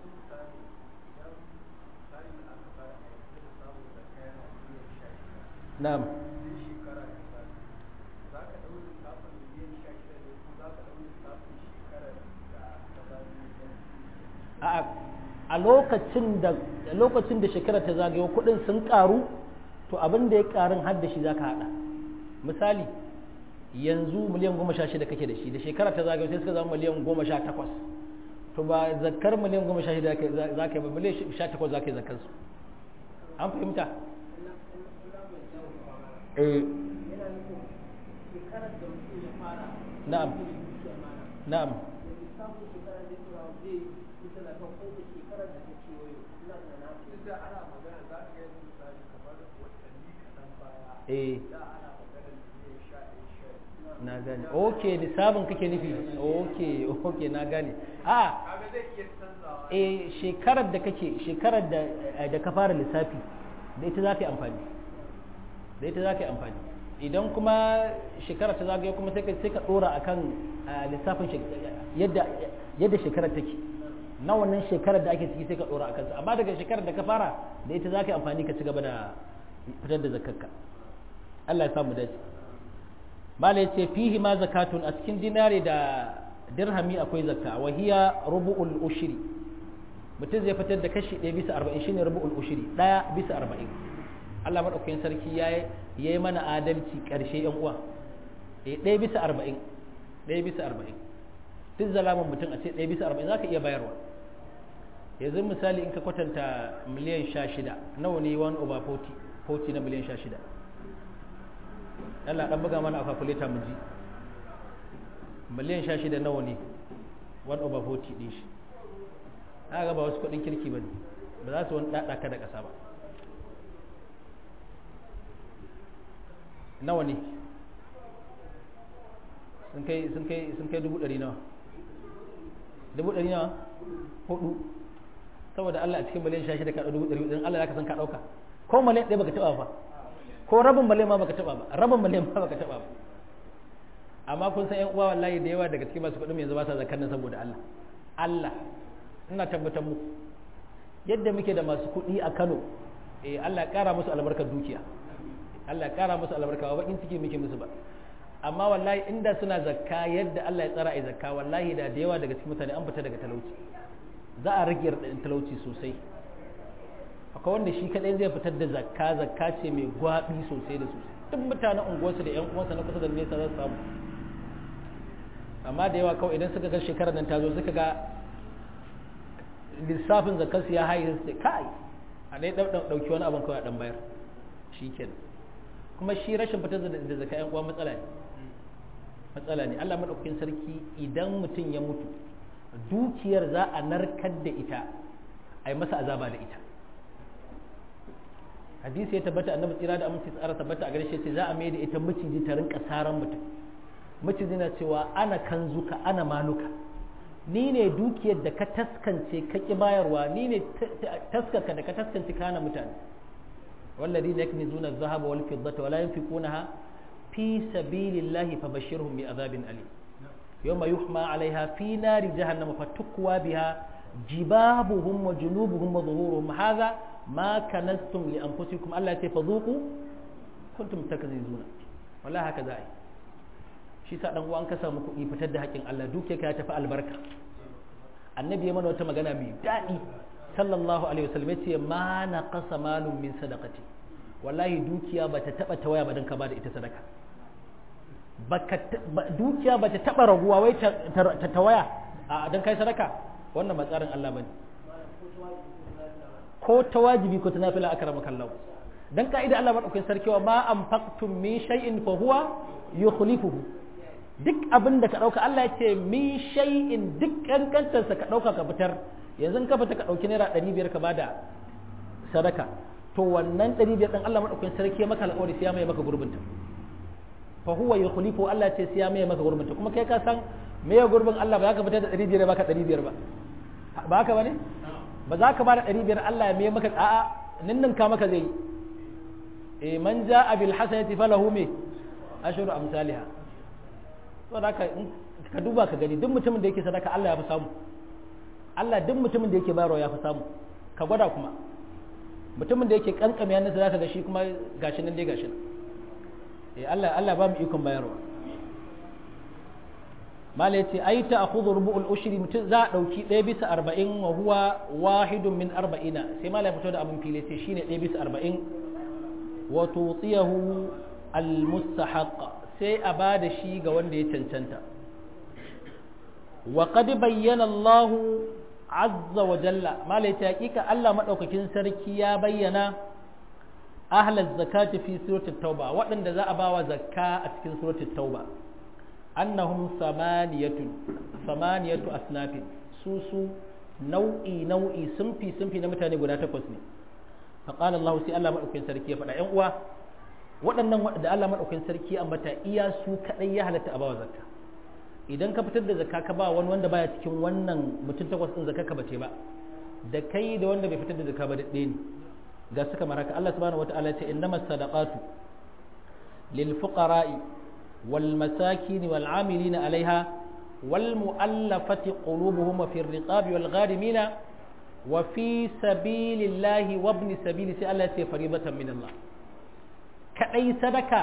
na'am a lokacin da lokacin da shekara ta zagayo kudin sun karu to abin da ya karin har da shi zaka hada misali yanzu miliyan goma sha shida kake da shi da shekara ta zagayo sai suka zama miliyan goma sha takwas to ba zakar miliyan goma sha shida za ka yi ba miliyan sha takwas za ka yi zakar su an fahimta eh na'am na'am eh na gane ok nisabin kake nufi ok ok na gane a eh shekarar da kake shekarar da da ka fara lissafi da ita za ka yi amfani da ita za ka yi amfani idan kuma shekarar ta zagaye kuma sai ka sai ka dora akan lissafin yadda yadda shekarar take na wannan shekarar da ake ciki sai ka dora akan sa amma daga shekarar da ka fara da ita za ka yi amfani ka ci gaba da fitar da zakarka Allah ya samu dace mala yace fihi ma zakatun a cikin dinare da dirhami akwai zakka wa hiya rubu'ul ushri mutum zai fitar da kashi 1 bisa 40 shine rubu'ul ushri 1 bisa 40 Allah madaukakin sarki yayi yayi mana adalci karshe yan uwa eh 1 bisa 40 1 bisa 40 duk zalaman mutum a ce 1 bisa 40 zaka iya bayarwa yanzu misali in ka kwatanta miliyan 16 nawa ne 1 over 40 40 na miliyan 16 Allah dan buga mana a calculator mu ji miliyan 16 nawa ne 1 over 40 din shi aka ba wasu kudin kirki bane ba za su wani dada ka da kasa ba nawa ne sun kai sun kai sun kai dubu ɗari nawa dubu ɗari nawa hudu saboda Allah a cikin miliyan 16 ka dubu ɗari ɗin Allah ya ka san ka ɗauka ko miliyan ɗaya baka taɓa ba ko rabin miliyan ma baka taba ba rabin miliyan ma baka taba ba amma kun san ƴan uwa wallahi da yawa daga cikin masu kuɗin yanzu ba sa zakar nan saboda Allah Allah ina tabbatar muku yadda muke da masu kuɗi a Kano eh Allah ya ƙara musu albarkar dukiya Allah ya ƙara musu albarka ba bakin ciki muke musu ba amma wallahi inda suna zakka yadda Allah ya tsara ai zakka wallahi da da yawa daga cikin mutane an fita daga talauci za a rage talauci sosai akwai wanda shi kadai zai fitar da zakka zakka ce mai gwabi sosai da sosai duk mutanen unguwarsa da yan uwansa na kusa da nesa za su samu amma da yawa kawai idan suka ga shekarar nan ta zo suka ga lissafin zakkar su ya haye su ce kai a dai dauki wani abin kawai a dan bayar shikenan kuma shi rashin fitar da zakka yan uwa matsala ne matsala ne Allah madaukakin sarki idan mutum ya mutu dukiyar za a narkar da ita a yi masa azaba da ita hadisi ya tabbata annabi tsira da aminci tsara tabbata a garshe ce za a mai da ita maciji ta rinka saran mutum maciji na cewa ana kanzuka ana maluka ni ne dukiyar da ka taskance ka ki bayarwa ni ne taskarka da ka taskance kana mutane والذين يكنزون الذهب والفضة ولا ينفقونها في سبيل الله فبشرهم بعذاب أليم يوم يحمى عليها في نار جهنم فتكوى بها جبابهم وجنوبهم وظهورهم هذا ما كنزتم لأنفسكم ألا تفذوقوا كنتم تكذبون والله هكذا أي shi sa dan uwan ka samu kuɗi fitar da haƙin Allah duke ka tafi albarka annabi ya mana wata magana mai daɗi sallallahu alaihi wasallam yace ma naqasa malum min sadaqati wallahi dukiya bata taba tawaya ba dan ka bada ita sadaka baka dukiya bata taba raguwa wai ta tawaya a dan kai sadaka wannan ba tsarin Allah bane ko ta wajibi ko ta nafila akramaka Allah dan ka'ida Allah madaukakin sarkiwa ma anfaqtum min shay'in fa huwa yukhlifuhu duk abin da ka dauka Allah ya ce min shay'in duk kankantarsa ka dauka ka fitar yanzu ka fita ka ɗauki naira ɗari biyar ka bada sadaka to wannan ɗari biyar ɗin Allah maɗaukakin sarki maka alƙawari sai ya mai maka gurbinta fa huwa yukhlifu Allah ce sai ya mai maka gurbin kuma kai ka san me ya gurbin Allah ba za ka fitar da 500 ba ka 500 ba ba haka bane ba za ka ba da 500 Allah ya mai maka a'a ninninka maka zai eh man jaa bil hasanati falahu me ashru amsalha to da ka ka duba ka gani duk mutumin da yake sadaka Allah ya fi samu Allah duk mutumin da yake bayarwa ya fi samu ka gwada kuma mutumin da yake kankame hannunsa zaka ga shi kuma gashi nan dai gashi nan eh Allah Allah ba mu ikon bayarwa mala yace ai ta akhudhu rubu'ul ushri mutum za a dauki 1 bisa 40 wa huwa wahidun min 40 sai mala ya fito da abun fili sai shine 1 bisa 40 wa tutiyahu al mustahaq sai a bada shi ga wanda ya cancanta wa qad bayyana Allah azza wa jalla mala yace hakika Allah madaukakin sarki ya bayyana ahlal zakati fi suratul tauba waɗanda za a bawa zakka a cikin suratul tauba annahum samaniyatun samaniyatu asnafin su su nau'i nau'i sunfi sunfi na mutane guda takwas ne fa qala Allah sai Allah madaukakin sarki ya faɗa ƴan uwa waɗannan da Allah madaukakin sarki ambata iya su kadai ya halatta a bawa zakka idan ka fitar da zakka ka ba wani wanda baya cikin wannan mutum takwas din zakka ka bace ba da kai da wanda bai fitar da zakka ba da ɗaya ne ga suka maraka Allah subhanahu wataala ya ce innamas sadaqatu lil fuqara'i wal masakin wal amilina alaiha wal mu'allafati qulubuhum wa fir riqabi wal gharimina wa fi sabilillahi wa ibn sabili sai Allah ya ce faribatan min Allah kadai sadaka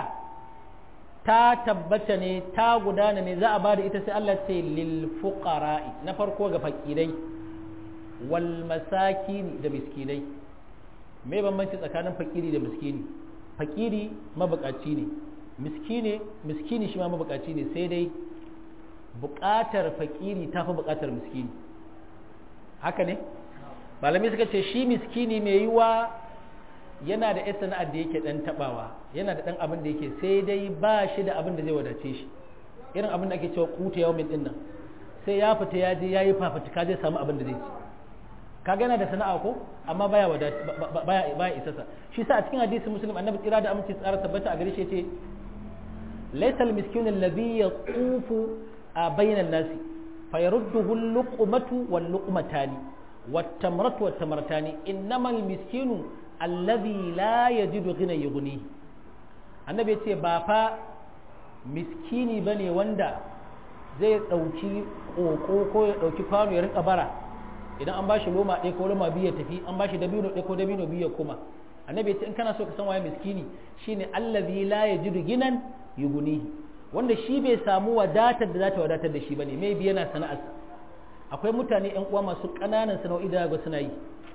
ta tabbata ne ta gudana ne za a bada ita sai Allah ce lil fuqara'i na farko ga fakirai wal masakini da miskinai me bambanci tsakanin fakiri da miskini fakiri mabukaci ne miskine miskini shi ma mabukaci ne sai dai bukatar fakiri ta fi bukatar miskini haka ne malamai suka ce shi miskini mai yiwa yana da yasa sana'ar da yake dan tabawa yana da dan abin da yake sai dai ba shi da abin da zai wadace shi irin abin da ake cewa kuta yawmin din nan sai ya fita ya je yayi fafutuka zai samu abin da zai ci kaga yana da sana'a ko amma baya wada baya baya isasa shi sa a cikin hadisi muslim annabi tsira da aminci tsara tabbata a gare shi yace laysa al-miskinu alladhi yaqufu bayna an-nasi fayarudduhu al-luqmatu wal-luqmatani wat-tamratu wat-tamratani innama al-miskinu alladhi la yajidu ghina yughni annabi yace ba fa miskini bane wanda zai dauki koko ko ya dauki kwano ya rinka bara idan an bashi loma ɗaya ko loma biyu ya tafi an bashi dabino ɗaya ko dabino biyu ya koma annabi ya ce in kana so ka san waye miskini shine allazi la yajidu ginan yugunihi wanda shi bai samu wadatar da za ta wadatar da shi bane mai bi yana sana'arsa akwai mutane yan uwa masu ƙananan sana'o'i da ga suna yi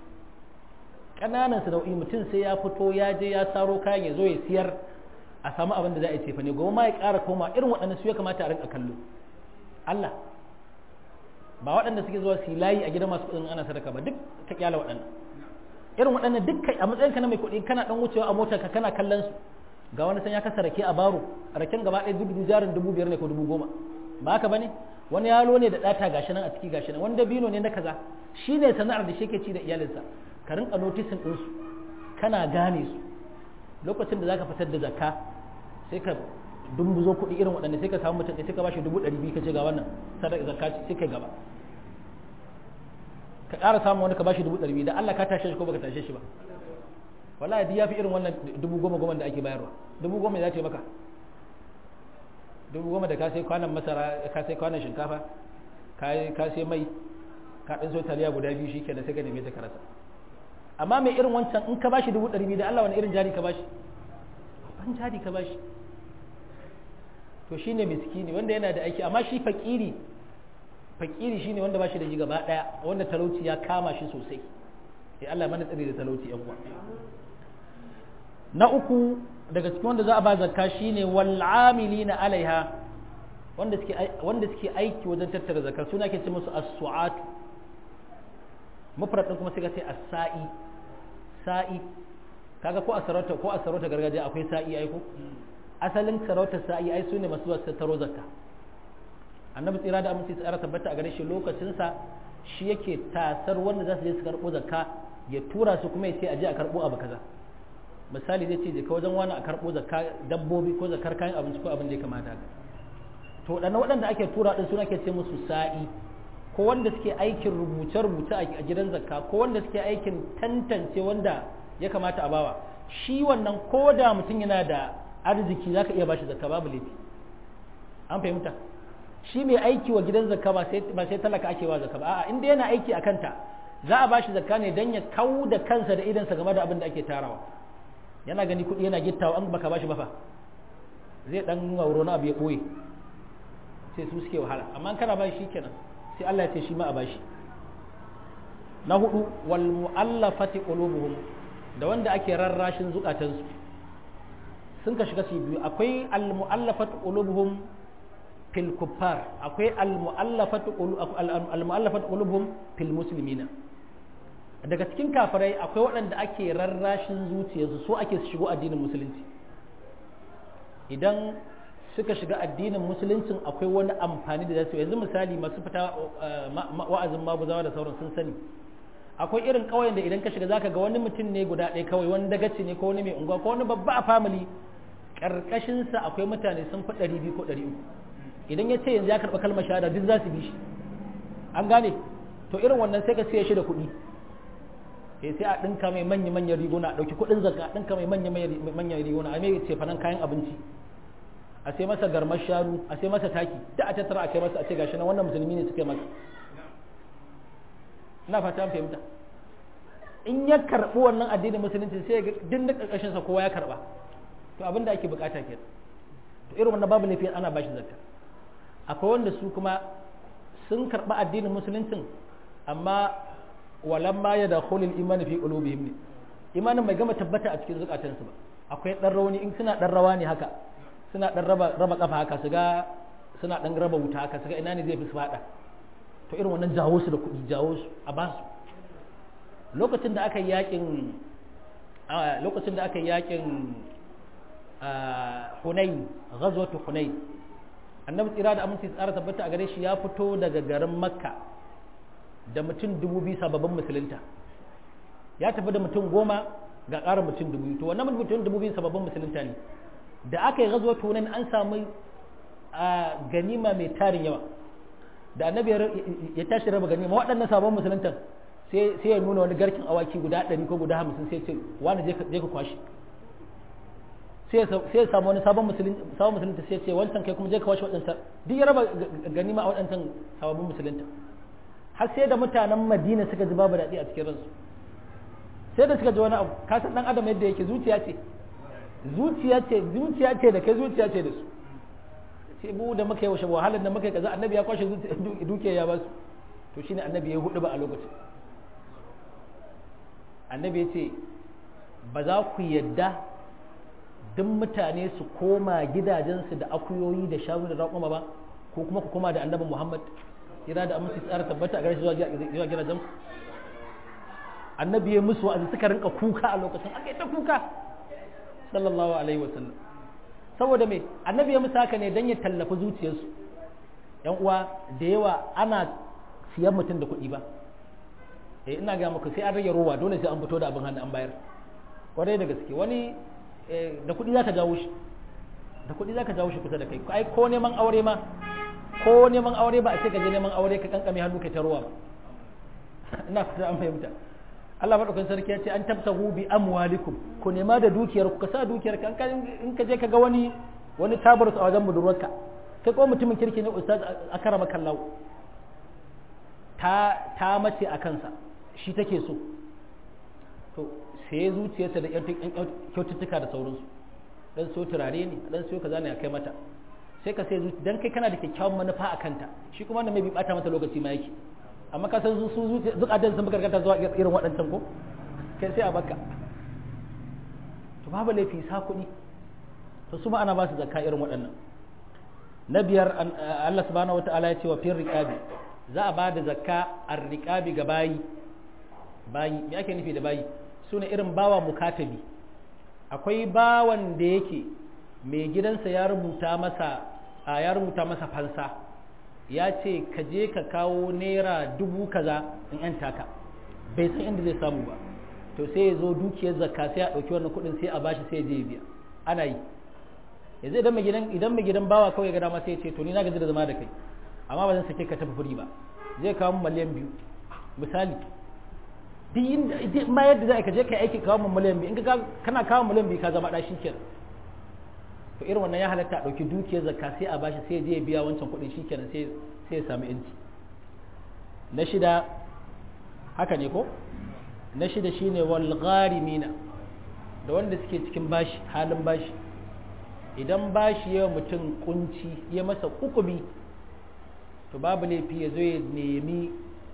ƙananan sana'o'i mutum sai ya fito ya je ya saro kayan ya zo ya siyar a samu abin da za a yi cefa ne gobe ma ya ƙara koma irin waɗannan su ya kamata a rinka kallo Allah ba waɗanda suke zuwa su layi a gidan masu kuɗin ana sadaka ba duk ka kyala waɗannan irin waɗannan duk a matsayinka na mai kuɗi kana ɗan wucewa a motar ka kana kallon su ga wani san ya kasa rake a baro raken gaba ɗaya dubu jarin dubu biyar ne ko dubu goma ba haka bane wani yalo ne da ɗata gashi nan a ciki gashi nan wani dabino ne na kaza shi ne sana'ar da shi ke ci da iyalinsa ka rinka notisin ɗinsu kana gane su lokacin da zaka fitar da zakka sai ka dumbuzo kuɗi irin waɗanda sai ka samu mutum sai ka bashi dubu ɗari biyu ka ce ga wannan sadaka zakka sai kai gaba ka ƙara samun wani ka bashi dubu ɗari biyu da Allah ka tashe shi ko baka tashe shi ba wallahi duk yafi irin wannan dubu goma goma da ake bayarwa dubu goma za ta yi maka dubu goma da ka sai kwanan masara ka sai kwanan shinkafa ka sai mai ka ɗan so taliya guda biyu shi kenan sai ka neme ta karasa amma mai irin wancan in ka bashi dubu ɗari biyu da Allah wani irin jari ka bashi ban jari ka bashi to shine miskini wanda yana da aiki amma shi fakiri fakiri shine wanda bashi da shi gaba daya wanda talauci ya kama shi sosai sai Allah mana tsare da talauci yan uwa na uku daga cikin wanda za a ba zakka shine wal amilina alaiha wanda suke wanda suke aiki wajen tattara zakka suna ke ce musu as-su'at mufrad din kuma sai ka ce as-sa'i sa'i kaga ko a sarauta ko a sarauta gargajiya akwai sa'i ai ko asalin sarautar sa'i ai su ne masu zuwa tattaro zakka annabi tsira da aminci tsara tabbata a gare shi lokacinsa shi yake tasar wanda za su je su karɓo zakka ya tura su kuma ya ce a je a karɓo abu kaza misali zai ce je ka wajen wani a karɓo zakka dabbobi ko zakar kayan abinci ko abin da ya kamata haka to waɗannan waɗanda ake tura ɗin suna ke ce musu sa'i ko wanda suke aikin rubuce-rubuce a gidan zakka ko wanda suke aikin tantance wanda ya kamata a bawa shi wannan ko da mutum yana da arziki za ka iya bashi zakka babu laifi an fahimta shi mai aiki wa gidan zakka ba sai talaka ake wa zakka ba a'a inda yana aiki a kanta za a bashi zakka ne don ya kau da kansa da idansa game da abin da ake tarawa yana gani kuɗi yana gittawa an baka bashi ba fa zai dan gauro na abu ya ɓoye sai su suke wahala amma kana bashi shi kenan sai Allah ya ce shi ma a bashi na hudu wal mu'allafati qulubuhum da wanda ake rarrashin zukatansu sun ka shiga su biyu akwai al mu'allafati qulubuhum fil kuffar akwai al mu'allafati al mu'allafati qulubuhum fil muslimina daga cikin kafirai akwai waɗanda ake rarrashin zuciyarsu so ake su shigo addinin musulunci idan suka shiga addinin musuluncin akwai wani amfani da zasu yanzu misali masu fita wa'azin maguzawa da sauran sun sani akwai irin ƙauyen da idan ka shiga zaka ga wani mutum ne guda ɗaya kawai wani dagaci ne ko wani mai unguwa ko wani babba a family karkashin sa akwai mutane sun fi ɗari biyu ko ɗari uku idan ya ce yanzu ya karɓa kalmar shahada duk za su bi shi an gane to irin wannan sai ka siya shi da kuɗi sai sai a ɗinka mai manya-manyan riguna a ɗauki kuɗin zakka a ɗinka mai manya-manyan riguna a mai cefanen kayan abinci a sai masa garmar shanu a sai masa taki da a tattara a kai masa a ce gashi na wannan musulmi ne suka masa ina fata fahimta in ya karɓi wannan addinin musulunci sai ga din da ƙarƙashin sa kowa ya karɓa to abin da ake bukata ke to irin wannan babu laifi ana bashi zakka akwai wanda su kuma sun karɓi addinin musuluncin amma walan ma ya da khulil imani fi qulubihim ne imanin bai gama tabbata a cikin zukatansu ba akwai dan rauni in suna dan rawa ne haka suna dan raba raba kafa haka su ga suna dan raba wuta haka su ga ina ne zai fi su fada to irin wannan jawo su da kuɗi jawo su a ba su lokacin da aka yi yakin lokacin da aka yi yakin Hunain ghazwatu Hunain annabi tsira da aminci tsara tabbata a gare shi ya fito daga garin Makka da mutum dubu biyu sababbin musulunta ya tafi da mutum goma ga ƙarin mutum dubu biyu to wannan mutum dubu biyu sababbin musulunta ne da aka yi gazuwa tunan an samu a ganima mai tarin yawa da annabi ya tashi raba ganima waɗannan sabon musuluntan sai ya nuna wani garkin awaki guda ɗari ko guda hamsin sai ce wani je ka kwashi sai ya samu wani sabon musulunta sai ce wancan kai kuma je ka kwashi waɗansa duk ya raba ganima a waɗancan sababbin musulunta har sai da mutanen madina suka ji babu daɗi a cikin ransu sai da suka ji wani abu ka san ɗan adam yadda yake zuciya ce zuciya ce zuciya ce da kai zuciya ce da su sai bu da muka yi washe wahalar da muka yi kaza annabi ya kwashe dukiya ya basu to shine annabi ya hudu ba a lokacin annabi ya ce ba za ku yadda duk mutane su koma gidajensu da akuyoyi da shanu da raƙuma ba ko kuma ku koma da annabi muhammad kira da aminci tsara tabbata a gare shi zuwa gidajen annabi ya musu wa'azi suka rinka kuka a lokacin aka yi ta kuka sallallahu alaihi wasallam saboda me annabi ya musu haka ne don ya tallafi zuciyarsu yan uwa da yawa ana siyan mutum da kuɗi ba eh ina ga muku sai an rage rowa dole sai an fito da abin hannu an bayar kwarai da gaske wani da kuɗi zaka jawo shi da kuɗi zaka jawo shi kusa da kai ai ko neman aure ma ko neman aure ba a ce ka je neman aure ka kankame hannu kai ta ruwa ina fata an fahimta Allah madaukakin sarki ya ce an tabtahu bi amwalikum ku nema da dukiyar ku ka sa dukiyar ka in ka je ka ga wani wani tabar a wajen budurwarka kai ko mutumin kirki ne ustaz akarama kallahu ta ta mace a kansa shi take so to sai zuciyarsa da yan kyaututtuka da sauransu dan so turare ne dan so kaza ne a kai mata sai ka sai zuci dan kai kana da kyakkyawan manufa a kanta shi kuma wanda mai bi bata mata lokaci ma yake amma ka san su zuci duk adan sun karkata zuwa irin waɗancan ko kai sai a baka to babu laifi sa kuɗi to su ma ana ba su zakka irin waɗannan na biyar Allah subhanahu wataala ya ce wa fir riqabi za a ba da zakka ar-riqabi ga bayi bayi me ake nufi da bayi sune irin bawa mukatabi akwai bawan da yake mai gidansa ya rubuta masa a ya rubuta masa fansa ya ce ka je ka kawo naira dubu kaza in yan taka bai san inda zai samu ba to sai ya zo dukiyar zakka sai a ɗauki wannan kuɗin sai a bashi sai ya je ya biya ana yi yanzu idan mai gidan idan mai gidan bawa kawai ga dama sai ya ce to ni na gaji da zama da kai amma ba zan sake ka tafi furi ba zai kawo miliyan biyu misali duk inda ma yadda za ka je ka aiki kawo miliyan biyu in ka kana kawo miliyan biyu ka zama ɗa shi kenan to irin wannan ya halatta a ɗauki dukiyar zakka sai a bashi sai ya je ya biya wancan kuɗin shi kenan sai sai ya samu yanci na shida haka ne ko na shida shine wal gharimina da wanda suke cikin bashi halin bashi idan bashi yawa mutum kunci ya masa kukubi to babu laifi ya zo ya nemi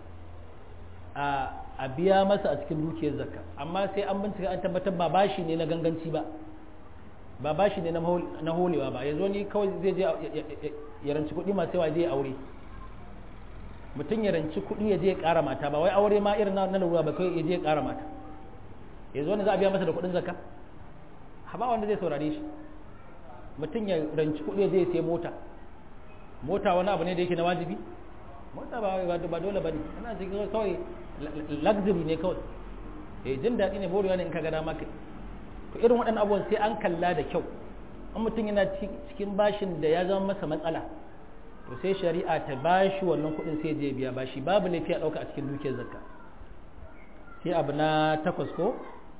a biya masa a cikin dukiyar zakka amma sai an bincika an tabbatar ba bashi ne na ganganci ba ba bashi ne na holewa ba yanzu ni kawai zai je ya ranci kuɗi masu yawa zai aure mutum ya ranci kuɗi ya je ya ƙara mata ba wai aure ma irin na lura ba kawai ya je ya ƙara mata yanzu wanda za a biya masa da kuɗin zakka ba wanda zai saurare shi mutum ya ranci kuɗi ya je ya sai mota mota wani abu ne da yake na wajibi mota ba ba dole bane ana cikin kawai luxury ne kawai eh jin daɗi ne borewa ne in ka ga dama kai to irin waɗannan abubuwan sai an kalla da kyau in mutum yana cikin bashin da ya zama masa matsala to sai shari'a ta bashi wannan kuɗin sai je biya bashi babu laifi a ɗauka a cikin dukiyar zakka sai abu na takwas ko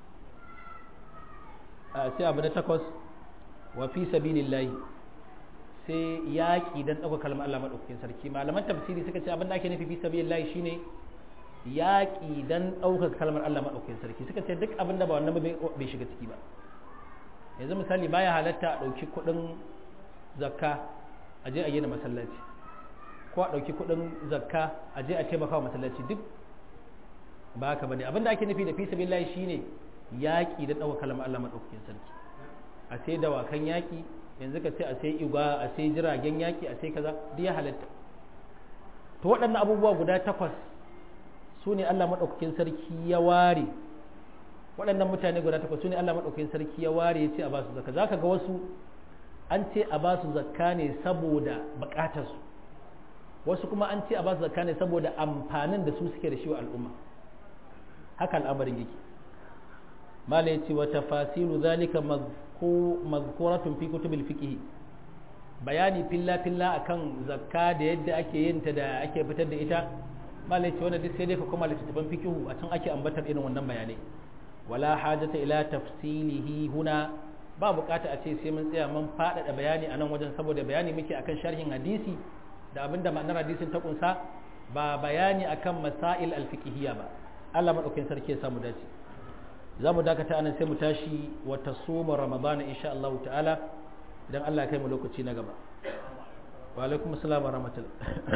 sai abu na takwas wa fi sabilillahi sai yaƙi don ɗauka kalmar Allah maɗaukakin sarki malaman tafsiri suka ce abin da ake nufi fi sabilillahi shine yaƙi don ɗaukar kalmar Allah maɗaukakin sarki suka ce duk abin da ba wannan bai shiga ciki ba yanzu misali baya halatta a ɗauki kuɗin zakka a je a gina masallaci ko a ɗauki kuɗin zakka a je a taimaka wa masallaci duk ba haka bane abin da ake nufi da fi sabilillahi shine yaƙi don ɗaukar kalmar Allah maɗaukakin sarki a sai dawakan yaƙi yanzu ka ce a sai igwa a sai jiragen yaki a sai kaza duk ya halatta to waɗannan abubuwa guda takwas su ne Allah maɗaukakin sarki ya ware waɗannan mutane guda takwas su ne Allah maɗaukakin sarki ya ware ya ce a basu zakka zaka ga wasu an ce a basu zakka ne saboda buƙatarsu wasu kuma an ce a basu zakka ne saboda amfanin da su suke da shi wa al'umma haka al'amarin yake mala ya ce wa tafasilu zalika ko mazkuratun fi kutubil fiqh bayani filla filla akan zakka da yadda ake yin ta da ake fitar da ita malai ce wannan duk sai dai ka koma littattafan fiqh a can ake ambatar irin wannan bayanai wala hajata ila tafsilihi huna ba bukata a ce sai mun tsaya mun faɗaɗa bayani a nan wajen saboda bayani muke akan sharhin hadisi da abinda ma'anar hadisin ta kunsa ba bayani akan masail alfiqhiyya ba Allah madaukakin sarki ya samu dace za mu dakata anan sai mu tashi wata soma ramadana insha Allah ta'ala idan Allah ya kai mu lokaci na gaba wa alaikum assalam wa rahmatullah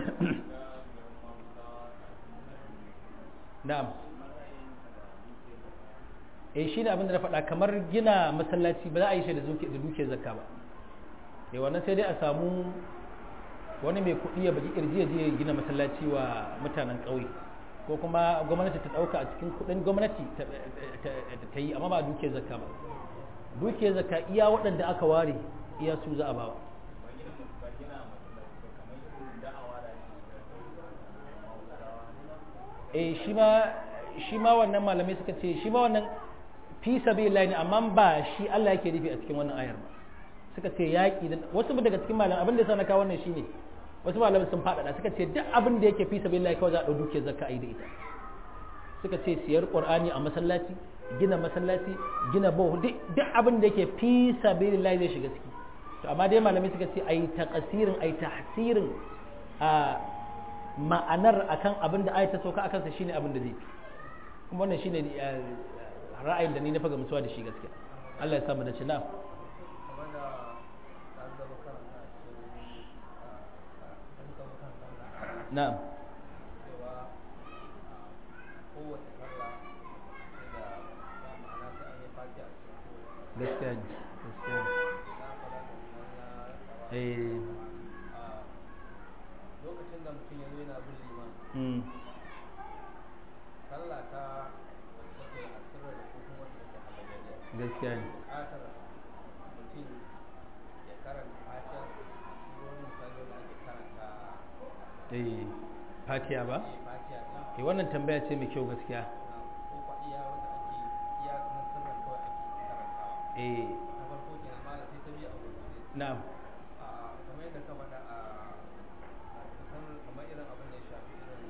na'am eh shine abin da na faɗa kamar gina masallaci ba za a yi shi da zuke da duke zakka ba eh wannan sai dai a samu wani mai kuɗi ya baki kirji ya je ya gina masallaci wa mutanen ƙauye ko kuma gwamnati ta ɗauka a cikin kuɗin gwamnati ta yi amma ba duke zakka ba duke zakka iya waɗanda aka ware iya su za a bawa eh shi ma shi ma wannan malamai suka ce shi ma wannan fi sabilillah ne amma ba shi Allah yake nufi a cikin wannan ayar ba suka ce yaƙi da wasu daga cikin malamai abin da sa na kawo wannan shine wasu malamai sun faɗaɗa suka ce duk abin da yake fi sabilillah kawai za a ɗau dukiyar zakka a yi da ita suka ce siyar qur'ani a masallaci gina masallaci gina bohu duk abin da yake fi sabilillah zai shiga ciki to amma dai malamai suka ce ai taqsirin ai tahsirin a ma'anar akan abin da ayata sauka akan sa shine abin da zai fi kuma wannan shine ra'ayin da ni na faga mutuwa da shi gaskiya Allah ya samu da ci na'am na'am gaskiya ne gaskiya ne lokacin da mutum ya zo yana bin liman sallah ta wacce take a sirra da ko kuma wacce take halagariya gaskiya ne buƙatar mutum ya karanta fatiha surorin misali da ake karanta eh fatiha ba fatiha din eh wannan tambaya ce mai kyau gaskiya na ko faɗiya wanda ake eh na farko kenan malam sai ta biyu a gurgurde na'am a kamar yadda ka faɗa a kusan kamar irin abin da ya shafi irin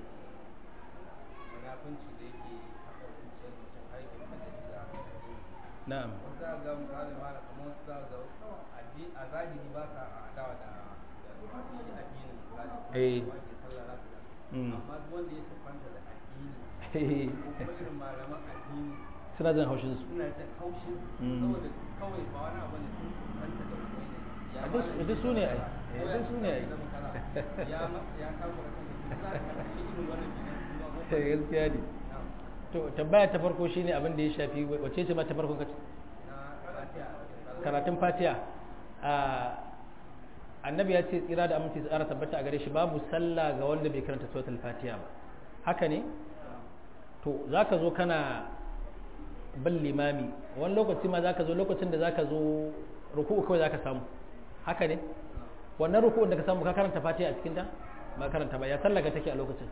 munafunci da yake haɗa zuciyar mutum har yake fitar da shi da addini na'am wasu za ga misali ma kamar wasu za ga addi- a zahiri ba sa adawa da da masu shi addinin misali Eh. wanda sallah za su ga Mm. amma duk wanda ya siffanta da addini ko kuma irin malaman addini suna jin haushin su suna jin haushin Mm. saboda kawai ba wani abu ne sun siffanta da wani ne ya A duk- malam duk shi su ne ai. kaza, Eh, ko ya duk su ne ai. zama kaza, ya ma- ya kama da kansa za ka ga shi irin wannan kenan su ma wanda- gaskiya ne na'am. to tambaya ta farko shine abin da ya shafi wace ce ma ta farkon kace na fatiha karatun fatiha a annabi ya ce tsira da aminci tsara tabbata a gare shi babu sallah ga wanda bai karanta suratul fatiha ba haka ne to zaka zo kana bin limami wani lokaci ma zaka zo lokacin da zaka zo ruku'u kawai zaka samu haka ne wannan ruku'un da ka samu ka karanta fatiha a cikin ta ba karanta ba ya sallaka take a lokacin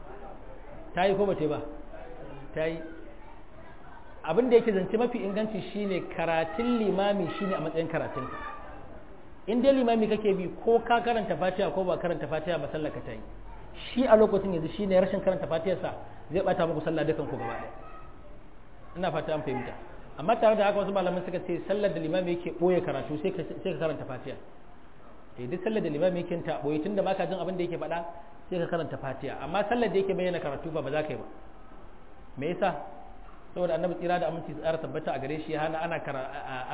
ta yi ko ba ta yi ba ta yi abin da yake zance mafi inganci shine karatun limami shine a matsayin karatunka in dai limami kake bi ko ka karanta fatiha ko ba karanta fatiha ba sallaka ta yi shi a lokacin yanzu shine rashin karanta fatiyarsa zai bata muku sallah dukan ku gaba ɗaya ina fata an fahimta amma tare da haka wasu malaman suka ce sallar da limami yake boye karatu sai ka sai ka karanta fatiha eh duk sallar da limami yake ta boye tunda baka jin abin da yake faɗa sai ka karanta fatiha amma sallar da yake bayyana karatu ba ba za ka yi ba me yasa saboda annabi tsira da aminci tsara tabbata a gare shi hana ana kara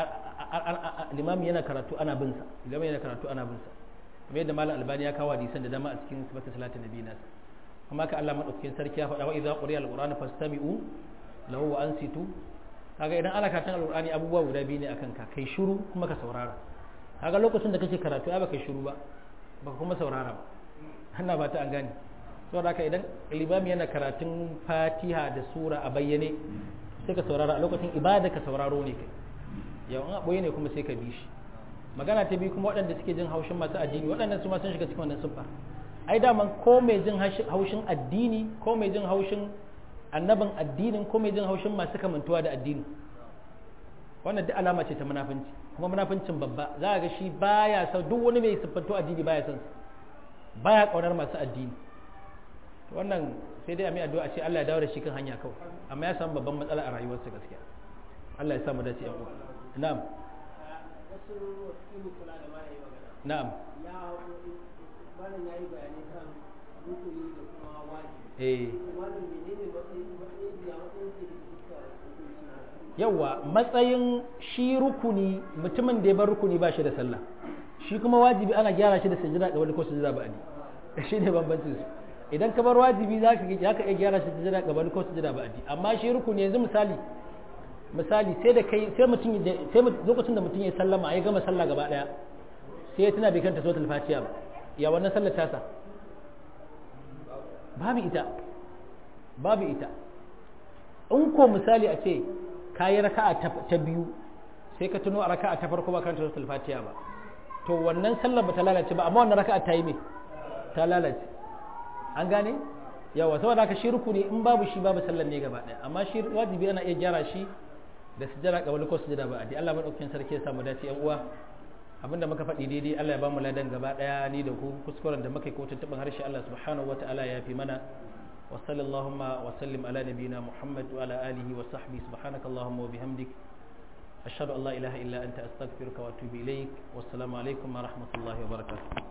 limami yana karatu ana bin sa limami yana karatu ana bin sa kamar yadda malam albani ya kawo hadisan da dama a cikin sifatin salatin nabi nasa kuma ka Allah madaukakin sarki ya faɗa wa idza quriya alqur'anu fastami'u lahu wa ansitu kaga idan ana karatun alqur'ani abubuwa guda biyu ne akan ka kai shiru kuma ka saurara kaga lokacin da kake karatu ai baka shiru ba baka kuma saurara ba hanna ba ta an gane saboda haka idan limami yana karatun fatiha da sura a bayyane sai ka saurara a lokacin ibada ka sauraro ne kai yau in a ɓoye ne kuma sai ka bi shi magana ta biyu kuma waɗanda suke jin haushin masu addini waɗannan su ma sun shiga cikin wannan siffa ai daman ko mai jin haushin addini ko mai jin haushin annabin addinin ko mai jin haushin masu kamantuwa da addini wannan duk alama ce ta munafunci kuma munafuncin babba za ga shi baya son duk wani mai siffanto addini baya son baya kaunar masu addini wannan sai dai a mai addu'a ce Allah ya dawo da shi kan hanya kawai amma ya samu babban matsala a rayuwarsa gaskiya Allah ya samu dace yan uwa na'am wasu wasu kula da mara yi magana na'am ya malam ya yi bayanai kan rukuni da kuma wajibi eh malam menene matsayin matsayin ya matsayin ke da suka hukunci na yawa matsayin shi rukuni mutumin da ya bar rukuni ba shi da sallah shi kuma wajibi ana gyara shi da sujjada ga wani ko sujjada ba adi shi ne bambancin su idan ka bar wajibi za ka za ka iya gyara shi sujjada ga wani ko sujjada ba adi amma shi rukuni yanzu misali misali sai da kai sai mutum ya sai lokacin da mutum ya sallama ya gama sallah gaba daya sai ya tuna bai kanta suratul fatiha ba ya wannan sallar tasa babu ita babu ita in ko misali a ce ka yi raka'a ta biyu sai ka tuno a raka'a ta farko ba karanta suratul fatiha ba to wannan sallar ba ta lalace ba amma wannan raka'a ta yi me ta lalace an gane yawa saboda haka shi rukuni in babu shi babu sallar ne gaba daya amma shi wajibi ana iya gyara shi da sujjada qabla ko sujjada ba adi Allah madaukakin sarki ya samu dace yan uwa abinda muka faɗi daidai Allah ya bamu ladan gaba daya ni da ku kuskuren da muka yi ko tuntuɓin harshe Allah subhanahu wataala ya fi mana وصلى اللهم وسلم على نبينا محمد وعلى آله وصحبه سبحانك اللهم وبحمدك أشهد أن لا إله إلا أنت أستغفرك وأتوب إليك والسلام عليكم ورحمة الله وبركاته